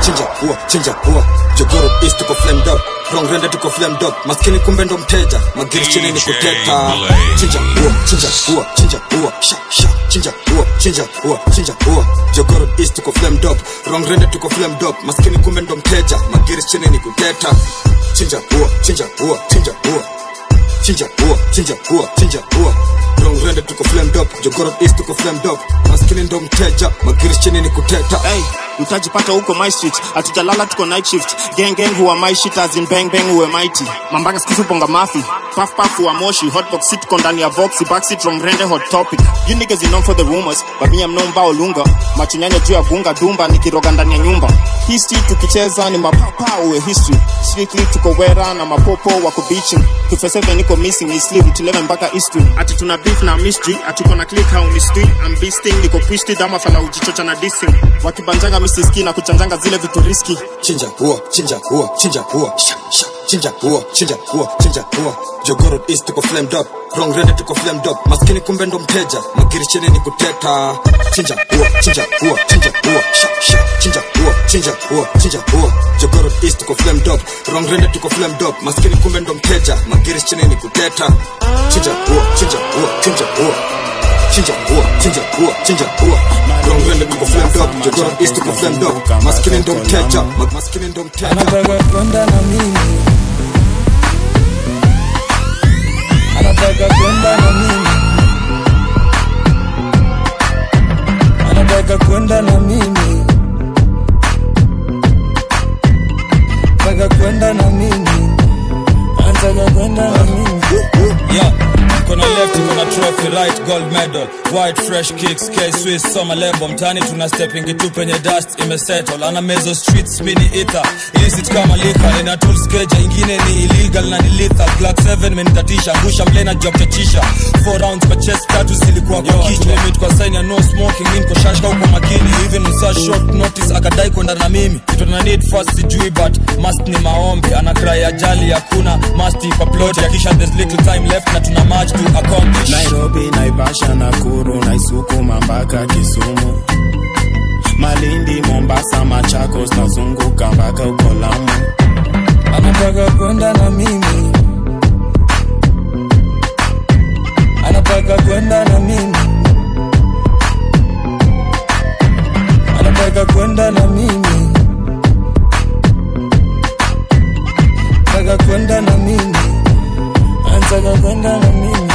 chinja ua chinja ua jogoro east tuko flamed up wrong rende tuko flamed up maskini kumbe ndo mteja magiri chini ni kuteta chinja ua chinja ua chinja ua sha sha chinja ua chinja ua chinja ua jogoro east tuko flamed up wrong rende tuko flamed up maskini kumbe ndo mteja magiri chini ni kuteta chinja ua chinja ua chinja ua chinja ua chinja ua chinja ua wrong rende tuko flamed up jogoro east tuko flamed up maskini ndo mteja magiri chini ni kuteta hey, utajipata huko my street hatujalala tuko night shift gang gang huwa my shit as in bang bang huwe mighty mambanga skifu ponga mafi puff puff huwa moshi hotbox sit tuko ndani ya voxy backseat wrong rende hot topic you niggas you known for the rumors but me I'm known bao lunga machunyanya juu ya gunga dumba nikiroga ndani ya nyumba history tukicheza ni mapapa uwe history strictly tuko wera na mapopo wako beaching 247 niko missing is sleep tuleme mpaka history ati tuna beef na mystery ati kona click how mystery I'm beasting niko twisted ama fala ujichocha na dissing wakibanjanga misiski na kuchanjanga zile vitu riski chinja ua chinja ua chinja ua sha sha chinja ua chinja ua chinja ua jogoro east tuko flamed up wrong rende tuko flamed up maskini kumbe ndo mteja magiri chini ni kuteta chinja ua chinja ua chinja ua sha sha chinja ua chinja ua chinja ua jogoro east tuko flamed up wrong rende tuko flamed up maskini kumbe ndo mteja magiri chini ni kuteta chinja ua chinja ua chinja ua chinja ua chinja ua chinja ua wrong rende tuko flamed up jogoro east tuko flamed up maskini ndo mteja ma- maskini ndo mteja anataka kwenda na mimi anataka kwenda na mimi anataka kwenda na mimi anataka kwenda na mimi anataka kwenda na mimi yeah kona left kuna trophy right gold medal white fresh kicks k swiss summer lebo mtani tuna stepping tu penye dust imesettle ana mezo streets mini ether illicit kama lika ina tools keja ingine ni illegal na ni lethal black 7 menitatisha ngusha mlena job chachisha 4 rounds kwa chest tatu zilikuwa kwa kichwa limit kwa sign ya no smoking mimi niko shashka huko makini even msa short notice akadai kwenda na mimi kitu na need first sijui but must ni maombi ana cry ajali hakuna must kwa plot ya kisha there's little time left na tuna match to accomplish nairobi naivasha nakuru naisukuma mpaka kisumu malindi mombasa machakos nazunguka mpaka uko lamu anataka kwenda na mimi anataka kwenda na mimi anataka kwenda na mimi anataka kwenda na mimi anataka kwenda na mimi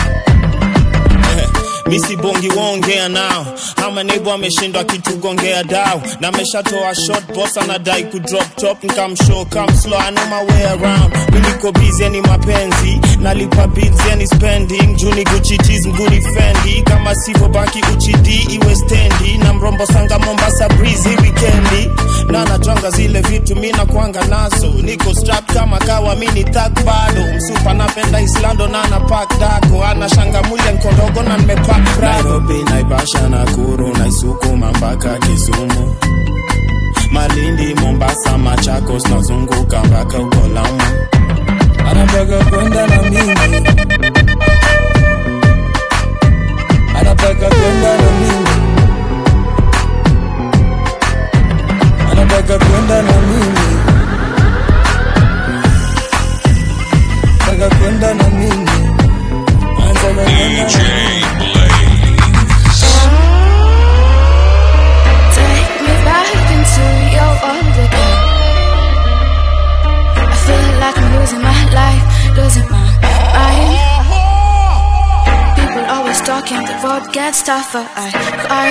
misi bongi waongea nao ama nebo ameshindwa kitugongea dao na ameshatoa shot boss anadai kudrop top nkamshow come slow I know my way around mi niko busy ni mapenzi nalipa bills yani spending juni Gucci tees mguni fendi kama sivyo baki uchidi iwe stendi na mrombo sanga Mombasa breeze hii weekendi na natwanga zile vitu mi nakwanga nazo niko strap kama kawa mi ni thug bado msupa napenda islando na na pack dako ana shanga mwili nkondogo na nimepack prado nairobi naivasha nakuru naisukuma mpaka kisumu malindi mombasa machakos nazunguka mpaka uko lamu anataka kwenda na mimi anataka kwenda na mimi anataka kwenda na mimi anataka kwenda na mimi anataka kwenda na mimi Take me back into your world again. I feel like I'm losing my life, losing my mind. People always talking, the road gets tougher. I cry.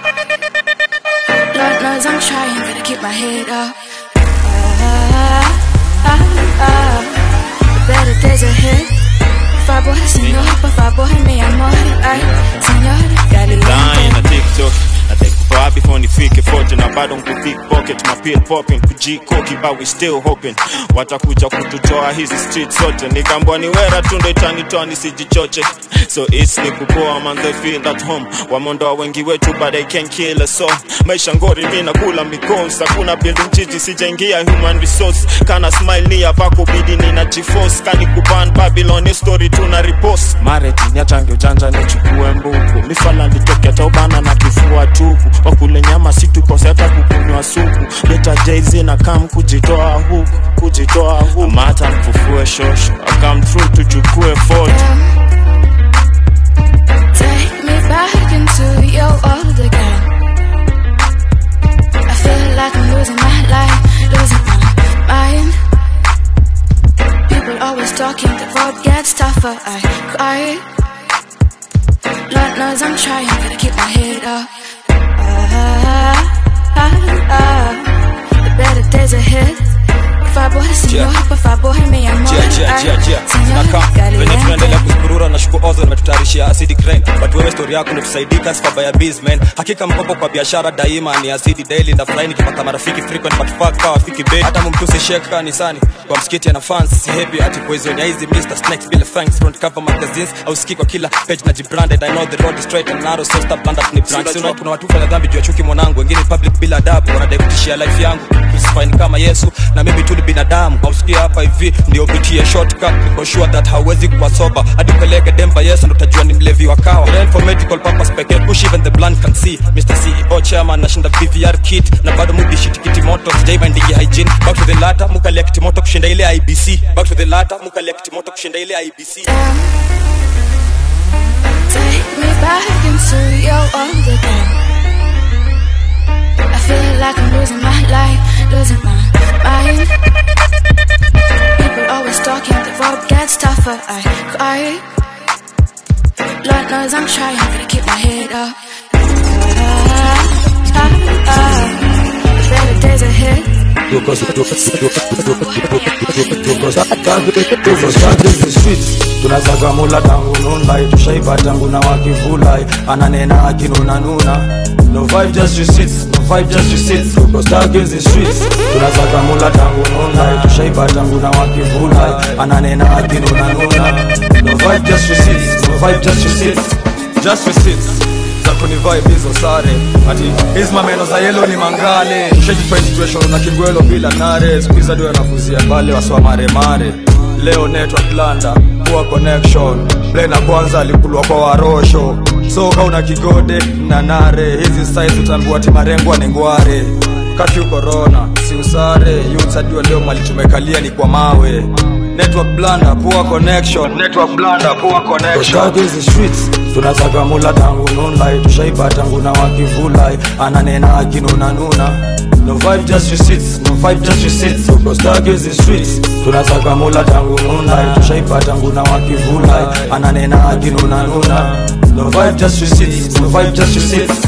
Lord knows I'm trying, gotta keep my head up. Ah, ah, ah. The better days ahead. Favor, señor, por favor, mi amor. Ay, señor, dale line na lento. tiktok natekupaa before nifike fote na bado pocket mapil popping kujikoki but we still hoping watakuja kututoa hizi street zote nikambwa ni wera tu ndo itanitoa nisijichoche so it's ni kupoa man they feel at home wamondoa wengi wetu but they can kill us all maisha ngori mi nakula mikons hakuna building jiji sijaingia human resource kana smile ni yapako bidi nina jiforce kani kuban babylon story tuna repost mareti niachange ujanja nichukue mbuku mifala nitoke taubana na kifua tupu wakule nyama situkose hata kukunywa supu leta jz na kam kujitoa huku kujitoa huku amata mfufue shosho akam through tuchukue foto Take me back into your world again. I feel like I'm losing my life, losing my mind. People always talking, the road gets tougher. I cry. Lord knows I'm trying, gotta keep my head up. Ah, ah, ah. The better days ahead. If I boy, senor, if I boy, me, I'm Jia, jia, jia, jia. Zinakaa venye tunaendelea kuzurura na shuku ozo imetutayarishia acid crane but wewe story yako nitusaidika sifabaya businessman hakika mkopo kwa biashara daima ni acid daily na fly nikipata marafiki frequent but fuck kawa fiki bei hata mumtusi shek kanisani kwa msikiti ana fans si happy ati poison ya hizi Mr Snakes bila thanks front cover magazines au ski kwa kila page na jibranded I know the road is straight and narrow so stop blunder ni brand sio kuna watu fanya dhambi juu ya chuki mwanangu wengine public bila adabu wanadai kutishia life yangu crucify ni kama Yesu na mimi tu ni binadamu hausikia hapa hivi ndio pitie shortcut niko sure that hauwezi kuwa sober hadi upeleke demba Yesu ndo utajua ni mlevi wa kawa Rain for medical purpose pekee push even the blunt can see Mr CEO chairman nashinda VVR kit na bado mudi shit kiti moto sijaiva ndigi hygiene back to the latter mukalia kiti moto kushinda ile IBC back to the latter mukalia kiti moto kushinda ile IBC Take me back into your world again. I feel like I'm losing my life, losing my mind. People always talking, the road gets tougher. I cry. Lord knows I'm trying, gotta keep my head up. Ah, ah, ah. The better days ahead. tunazaga mula tangu nunlai tushaiba tangu na wakivulai ananena akinunanuna no vibe just receipts no vibe just receipts tuko stuck in the streets tunazaga mula tangu nunlai tushaiba tangu na wakivulai ananena akinunanuna no vibe just receipts no vibe just receipts just receipts za kunivibe hizo sare ati hizi mameno za yelo ni mangale shajipa situation na kingwelo bila nare skuiza dio anakuzia pale waswa maremare leo network landa poor connection plena kwanza alikulwa kwa warosho so kauna kigode na nare hizi size utambua ati marengwa ni ngware kafyu corona si usare yutsajua leo mali tumekalia ni kwa mawe network blanda poor connection network blanda poor connection Stuck in the streets tunazaga mula tangu nunlai tushaiba tangu na wakivulai ananena akinunanuna no vibe just receipts no vibe just receipts tuko stuck in the streets tunazaga mula tangu nunlai tushaiba tangu na wakivulai ananena akinunanuna no vibe just receipts no vibe just receipts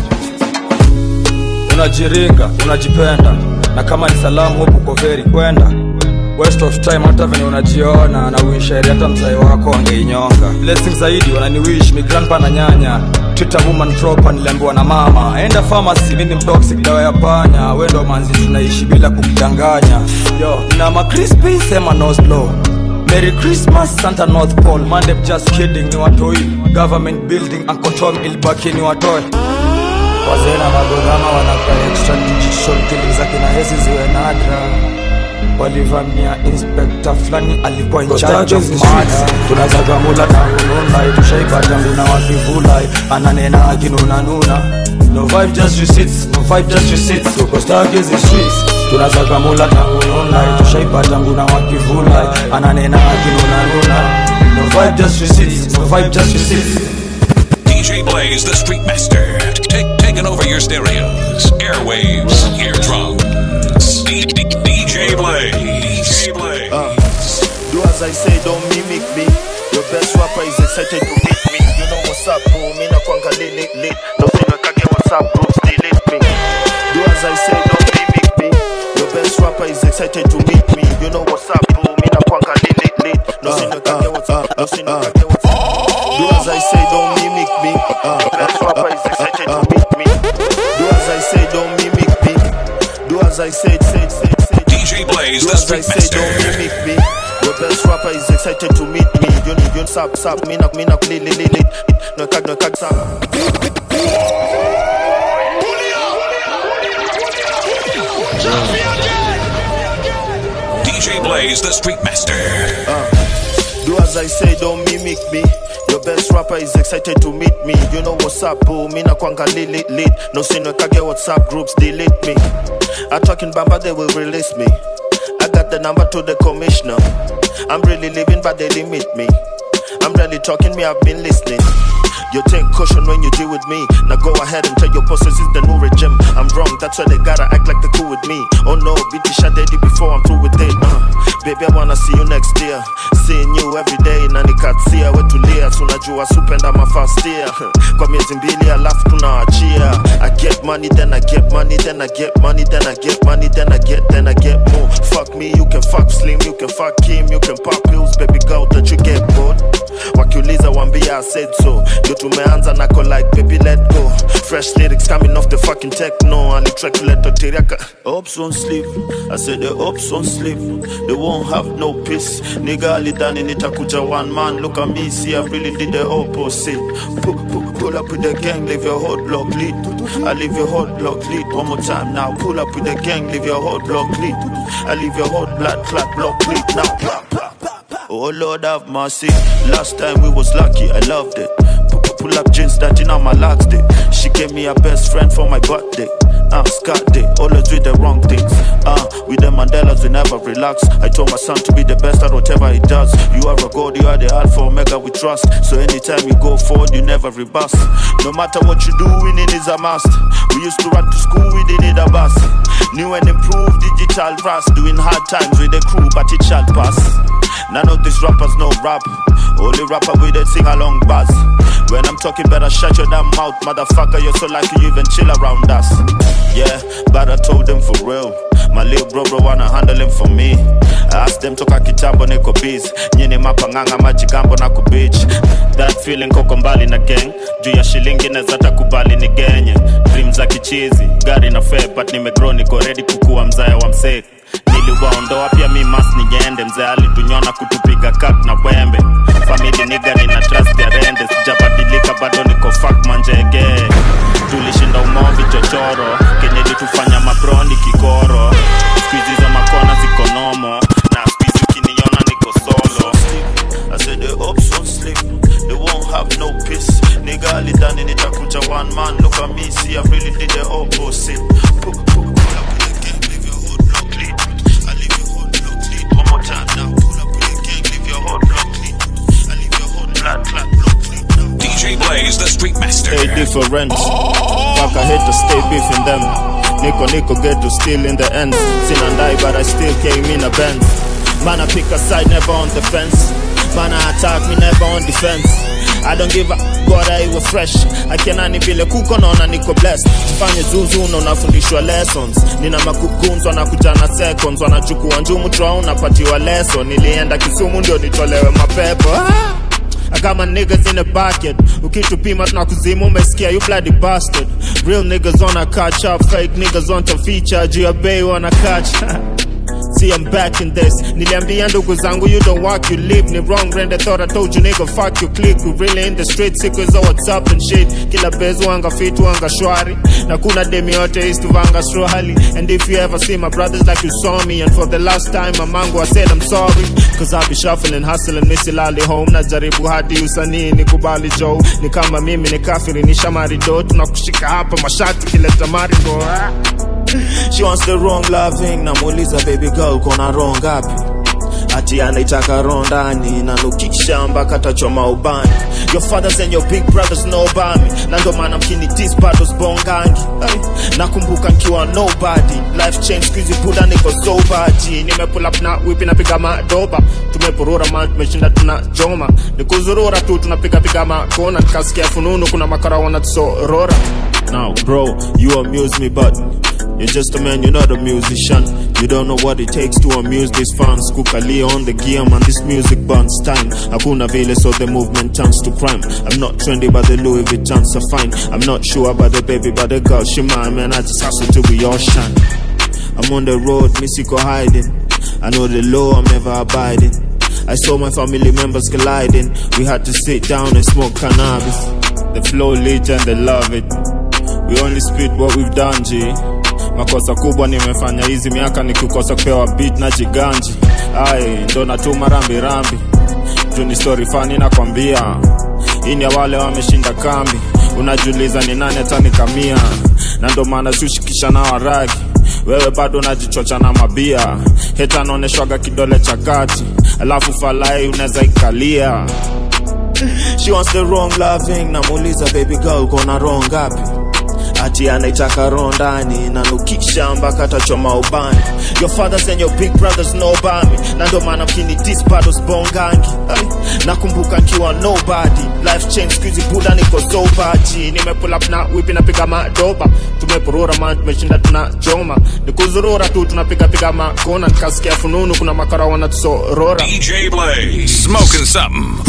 unajiringa unajipenda na kama ni salamu huku uko veri kwenda waste of time hata venye unajiona na uisheri hata mzai wako angeinyonga blessing zaidi wananiwish mi grandpa na nyanya twitter woman proper niliambiwa na mama enda pharmacy mimi mtoxic dawa ya panya wendo manzi tunaishi bila kukudanganya yo na macrispi sema no slow Merry Christmas Santa North Pole Mandem just kidding ni watoi Government building Uncle Tom ilibaki ni watoi wazee na magodama wanaka extradition killing za kina hesi ziwe nadra walivamia inspekta fulani alikuwa in charge of murder tunazaga mula tangu nunlai tushaiba tangu na wakivulai ananena akinunanuna no vibe just receipts no vibe just receipts tuko stuck in the streets tunazaga mula tangu nunlai tushaiba tangu na wakivulai ananena akinunanuna no vibe just receipts no vibe just receipts DJ Blaze, the Street Master, take, taking over your stereos, airwaves, eardrums. D- D- DJ Blaze. DJ Blaze. Uh, do as I say, don't mimic me. Your best rapper is excited to meet me. You know what's up, bro. Me na kwanga lit, lit. No say no kage what's up, bro. Delete me. Do as I say, don't mimic me. Your best rapper is excited to meet me. You know what's up, bro. Me na kwanga lit, lit, lit. No say no kage what's up. No say no kage what's up. Do as I say, don't mimic me. Your best rapper is excited to meet me. Do as I say, don't mimic me. Do as I say, say, say, say. DJ Blaze, Do the as I Street say, Master. don't mimic me. Your best rapper is excited to meet me. You know, you sap, sap, me nak, me nak, li, li, li, li. No kag, no kag, sap. DJ Blaze, the Street Master. Uh, do as I say, don't mimic me. Your best rapper is excited to meet me. You know what's up, boo? Me na kwanga lit lit. No sino kage WhatsApp groups delete me. I talking bamba, they will release me. I got the number to the commissioner. I'm really living, but they limit me. I'm really talking, me, I've been listening. You take caution when you deal with me. Now go ahead and tell your bosses it's the new regime. I'm wrong, that's why they gotta act like they're cool with me. Oh no, beat the shot daddy before I'm through with it. Uh, baby, I wanna see you next year. Seeing you every day, nani katsia wetulia. Tunajua supenda my first year. Kwa miezi mbili alafu tunaachia. I get money, then I get money, then I get money, then I get money, then I get, then I get more. Fuck me, you can fuck Slim, you can fuck Kim, you can pop pills, baby girl, that you get bored. Wakiuliza wambia I said so. Ndio tumeanza nako like baby let go. Fresh lyrics coming off the fucking techno. Alitrack kuleta teriaka. Ops won't sleep. I said the ops won't sleep. They won't have no peace. Nigga alidhani nitakuja one man. Look at me, see I really did the opposite. Pull, pull, pull up with the gang, leave your whole block lead. I leave your whole block lead. One more time now. Pull up with the gang, leave your whole block lead. I leave your whole blood clot block lead now. Oh Lord have mercy. Last time we was lucky, I loved it. Pu- pu- Pull up jeans that in on my last day. She gave me a best friend for my birthday. Uh, Scott Day, always do the wrong things. Uh, with the Mandelas, we never relax. I told my son to be the best at whatever he does. You are a god, you are the alpha omega we trust. So anytime you go forward, you never reverse. No matter what you do, winning is a must. We used to run to school, we didn't need a bus. New and improved digital rust. Doing hard times with the crew, but it shall pass. None of these rappers know rap. Only rapper with a sing along buzz. When I'm talking, better shut your damn mouth, motherfucker. You're so lucky you even chill around us. Yeah, but I told them for real. My little bro bro wanna handle him for me. I asked them toka kitambo niko biz nyini mapanganga majigambo na kubich that feeling koko mbali na gang juu ya shilingi neza takubali ni genye dream za kichizi gari na fare but nimegrow niko ready kukuwa mzaya wa msek niliwaondoa pia mi mas niende mzee alitunyona kutupiga kak na wembe famili niga nina trust ya rende sijabadilika bado niko fak manjege tulishinda umovi chochoro kenye litufanya mabroni kikoro skuizi hizo makona ziko nomo na skuizi ukiniona niko solo I said the ops won't sleep, they won't have no peace. Nigga alidhani nitakuja one man, look at me, see I really did the opposite. Pull, pull, pull up with the gang, leave your whole block lead. I leave your whole block lead. One more time now, pull up with the gang, leave your whole block lead. I leave your whole blood clot block lead. DJ Blaze, the Street Master. Stay different. Fuck, I hate to stay beefing them. Nico Nico get to steal in the end. Sin and die, but I still came in a Benz. Man, I pick a side, never on the fence. Man, I attack me, never on defense. I don't give a God I was fresh akinani vile kuko naona niko blessed fanye zuzu na unafundishwa lessons nina makukunz wanakuja na seconds wanachukua njumu trao napatiwa lesson nilienda kisumu ndio nitolewe mapepo ah! kama niggas in the bucket ukitupima tunakuzima umesikia you bloody bastard real niggas wanna catch up fake niggas want to feature juu ya bei wanna catch See I'm back in this Niliambia ndugu zangu you don't walk you live Ni wrong brand I thought I told you nigga fuck you click We really in the street siku za whatsapp and shit Kila bezu wanga fit wanga shwari Na kuna demi yote is to vanga swahili And if you ever see my brothers like you saw me And for the last time mamangu I said I'm sorry Cause I be shuffling hustling misilali home Najaribu hadi usanii nikubali Joe Ni kama mimi ni kafiri ni shamari do Tunakushika hapa mashati kileta maringo ah. She wants the wrong loving namuuliza baby girl kona wrong ngapi ati anaitaka roho ndani nanukisha mpaka tachoma ubani your fathers and your big brothers know about me na ndo maana mkini dis bado sbongangi hey. nakumbuka nkiwa nobody life change skuizi buda niko sobaji nimepull up na wipi napiga madoba tumepurura ma tumeshinda tuna joma nikuzurura tu tunapigapiga makona nikasikia fununu kuna makara wanatusorora now bro you amuse me but You're just a man, you're not a musician. You don't know what it takes to amuse these fans. Kukalia on the gear, man, this music burns time. Hakuna vile, so the movement turns to crime. I'm not trendy, but the Louis Vuittons are fine. I'm not sure about the baby, but the girl, she mine, man. I just hustle till we all shine. I'm on the road, Missiko hiding. I know the law, I'm never abiding. I saw my family members colliding. We had to sit down and smoke cannabis. The flow legend, they love it. We only spit what we've done, G. makosa kubwa nimefanya hizi miaka nikikosa kupewa beat na jiganji ai ndo natuma rambirambi juu ni story fani nakwambia hii ni ya wale wameshinda kambi unajiuliza ni nani atanikamia na ndo maana siushikisha na waragi wewe bado unajichocha na mabia heta anaoneshwaga kidole cha kati alafu falai unaweza ikalia She wants the wrong loving namuuliza baby girl kona wrong ngapi ati anaitaka roho ndani nanukisha mpaka atachoma ubani your fathers and your big brothers know about me na ndo maana mkini dis bado sbongangi Ay, nakumbuka nkiwa nobody life change skuizi buda niko sobaji nimepull up na wipi napiga madoba tumepurura man tumeshinda tuna choma nikuzurura tu tunapigapiga makona nikasikia fununu kuna makara wanatusorora DJ Blaze. Smoking something.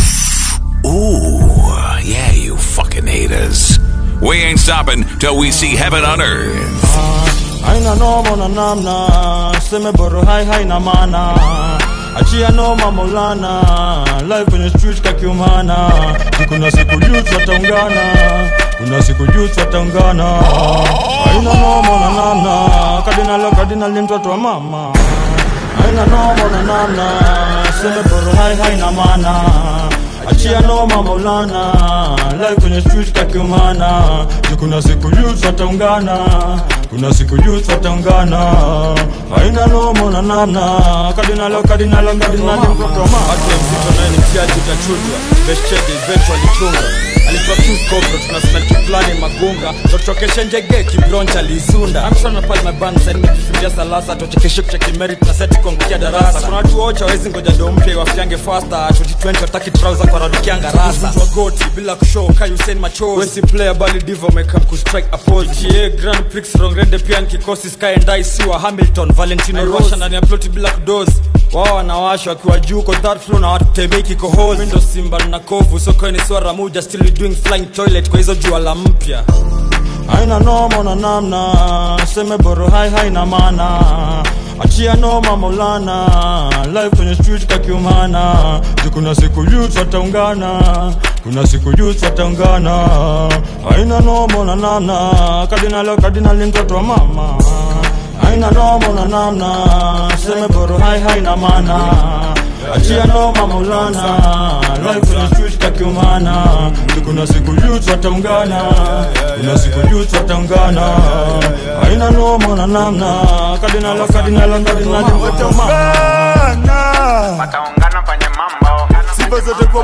Ooh, yeah, you fucking haters. We ain't stopping till we see heaven on earth. haina noma na namna seme boro hai haina maana achia noma maulana live kwenye street kakiumana kuna siku youth wataungana kuna siku youth wataungana haina noma na namna kadinalo kadinali mtoto wa mama haina noma na namna seme boro hai haina maana achia noma maulana live kwenye street kakiumana kuna siku youth wataungana kuna siku youth wataungana haina noma na namna kadinalo kadinalo kadinali mtoto wa mama hata mzito naye ni mtiaji utachujwa beshchege eventually chunga alitoa tukobro tunasema kiplani magunga totokeshe njege kibroncha liisunda amshona pale mabansa nimejifundia salasa tochekeshe kucheki merit na seti kuangukia darasa kuna watu wocha wawezi ngoja ndo mpya iwafiange fasta 2020 wataki trouser kwa radukianga rasa Mtu wa goti bila kushow kai Hussein machozi wesi player bali divo mekam kustrike a pose GTA Grand Prix Rongrende pia ni kikosi Sky and I siwa Hamilton Valentino Rosha ndani ya ploti bila kudozi wao wanawasha wakiwa juu ko third floor na watu tembei kikohozi Mimi ndo simba na kovu soko ni swara muja still we doing flying toilet kwa hizo jua la mpya haina noma na namna seme boro hai haina maana achia noma maulana live kwenye street kakiumana Juu kuna siku youth wataungana kuna siku youth wataungana haina noma na namna kadinalo kadinali mtoto wa mama haina noma na namna seme boro hai haina maana achia noma maulana live kwenye street kakiumana Juu kuna siku youth wataungana kuna siku youth wataungana haina noma na namna kadinalo kadinalo kadinali mtoto wa mama wataungana kwenye mambo sifa zote kwa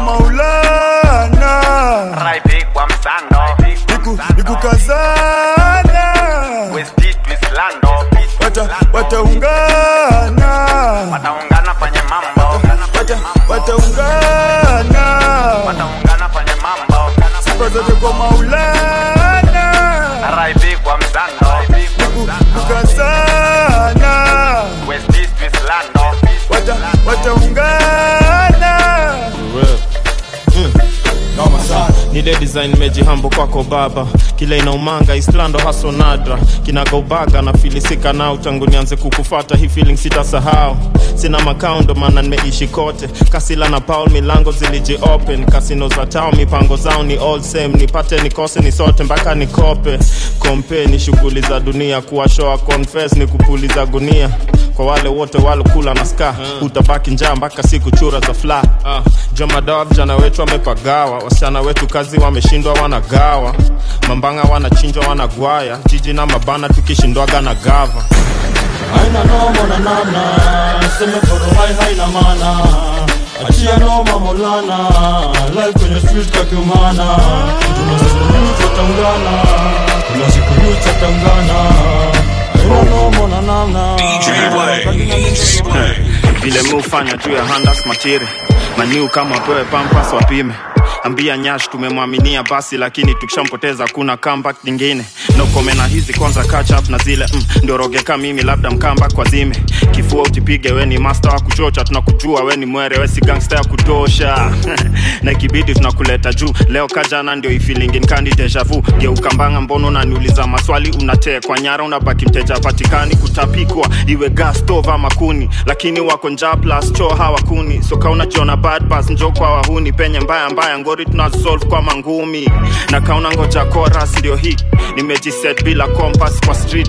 maulana raipi kwa msando nikukazana westit wislando wata wataungana wataungana kwenye mambo wata wataungana wataungana kwenye mambo sifa zote kwa maulana raipi kwa msando nikukazana westit wislando wata wataungana noma sana nile design mejihambo kwako baba kile inaumanga islando haso nadra kinagaubaga na filisika nao tangu nianze kukufata hii feeling sitasahau sina makao ndo maana nimeishi kote kasila na paul milango ziliji open kasino za tao mipango zao ni all same nipate nikose ni sote mpaka nikope kompe ni shughuli za dunia kuwashoa confess ni kupuliza gunia kwa wale wote walokula na ska utabaki njaa mpaka siku chura za fla uh. jomadawa vijana wetu wamepagawa wasichana wetu kazi wameshindwa wanagawa mambanga wanachinjwa wanagwaya jiji na mabana tukishindwaga na gava haina noma na namna seme boro hai haina maana achia noma maulana live kwenye street kakiumana kuna siku youth wataungana kuna siku youth wataungana haina noma na namna vile mi hufanya tu ya handas matire maniu kama pewe pampas wapime ambia nyash tumemwaminia basi lakini tukishampoteza kuna comeback nyingine nokome na hizi kwanza catch up na zile mm, ndio rogeka mimi labda mkamba kwa zime kifua utipige we ni master wa kuchocha tunakujua we ni mwere we si gangster ya kutosha na ikibidi tunakuleta juu leo kajana ndio ifilingin kandi deja vu geukambanga mbono unaniuliza maswali unatekwa nyara unabaki mteja patikani kutapikwa iwe gas stove ama kuni lakini wako njaa plus choo hawakuni soka unajiona bad pass njo kwa wahuni penye mbaya mbaya ngori tunasolve kwa mangumi na kauna ngoja chorus ndio hii nimejiset bila compass kwa street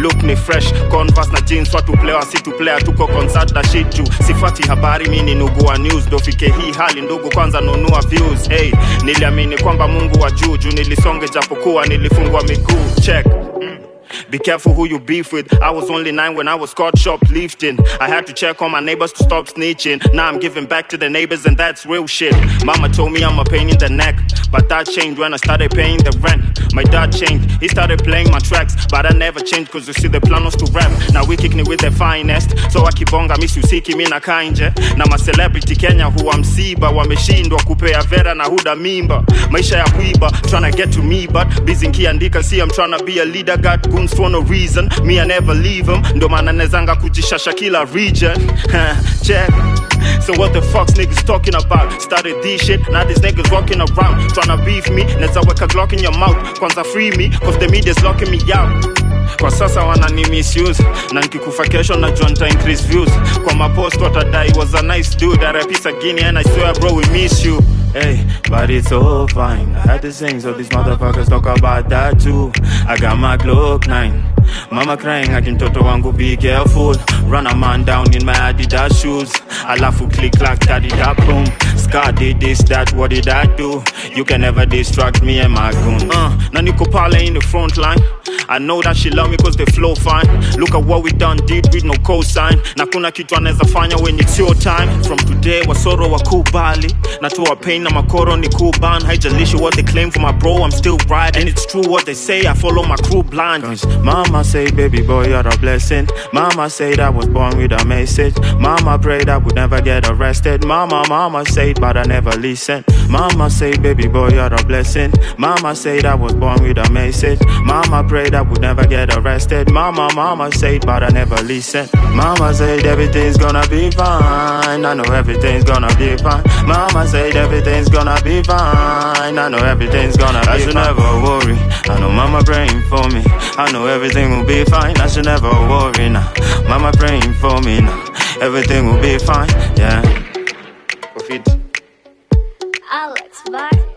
look ni fresh converse na jeans watu player si tu player tuko concert na shit juu sifati habari mi ni nugu wa news ndo fike hii hali ndugu kwanza nunua views hey, niliamini kwamba mungu wa juu juu nilisonge japokuwa nilifungwa miguu check mm. Be careful who you beef with. I was only nine when I was caught shoplifting. I had to check on my neighbors to stop snitching. Now I'm giving back to the neighbors, and that's real shit. Mama told me I'm a pain in the neck, but that changed when I started paying the rent. My dad changed, he started playing my tracks, but I never changed cause you see the plan was to rap. Now we kick me with the finest, so akibonga miss usiki mi na kainje. Na ma celebrity Kenya huwa msiba, wameshindwa kupea vera na huda mimba. Maisha ya kuiba, tryna get to me, but busy nkiandika, see I'm tryna be a leader, got goons for no reason. Me I never leave them, ndo maana nezanga kujishasha kila region. Check. So what the fuck's niggas talking about? Started this shit, now these niggas walking around tryna beef me. Neza weka glock in your mouth, kwanza free me, cause the media's locking me out. Kwa sasa wanani misuse na nkikufa kesho najua nita increase views kwa mapost watadai was a nice dude arapisa gini and I swear bro we miss you Hey, but it's all fine. I had to sing, so these motherfuckers talk about that too. I got my Glock 9. Mama crying, akin toto wangu be careful. Run a man down in my Adidas shoes. Alafu click clack, daddy da boom. Scar did this, that, what did I do? You can never distract me and my goon. Uh, na niko pale in the front line. I know that she love me cause they flow fine. Look at what we done did with no cosign. Na kuna kitu anaweza fanya when it's your time. From today wasoro wakubali. Natoa pain na makoro ni kuban. Haijalishi what they claim for my bro, I'm still right. And it's true what they say, I follow my crew blind. Cause mama say, baby boy, you're a blessing. Mama said I was born with a message. Mama prayed I would never get arrested. Mama, mama said, but I never listen. Mama say, baby boy, you're a blessing. Mama said I was born with a message. Mama prayed I would never get arrested. Mama, mama said, but I never listen. Mama said everything's gonna be fine. I know everything's gonna be fine. Mama said everything's gonna be fine. I know everything's gonna be fine. I should never worry. I know mama praying for me. I know everything will be fine. I should never worry now. Mama praying for me now. Everything will be fine. Yeah. Alex Bar.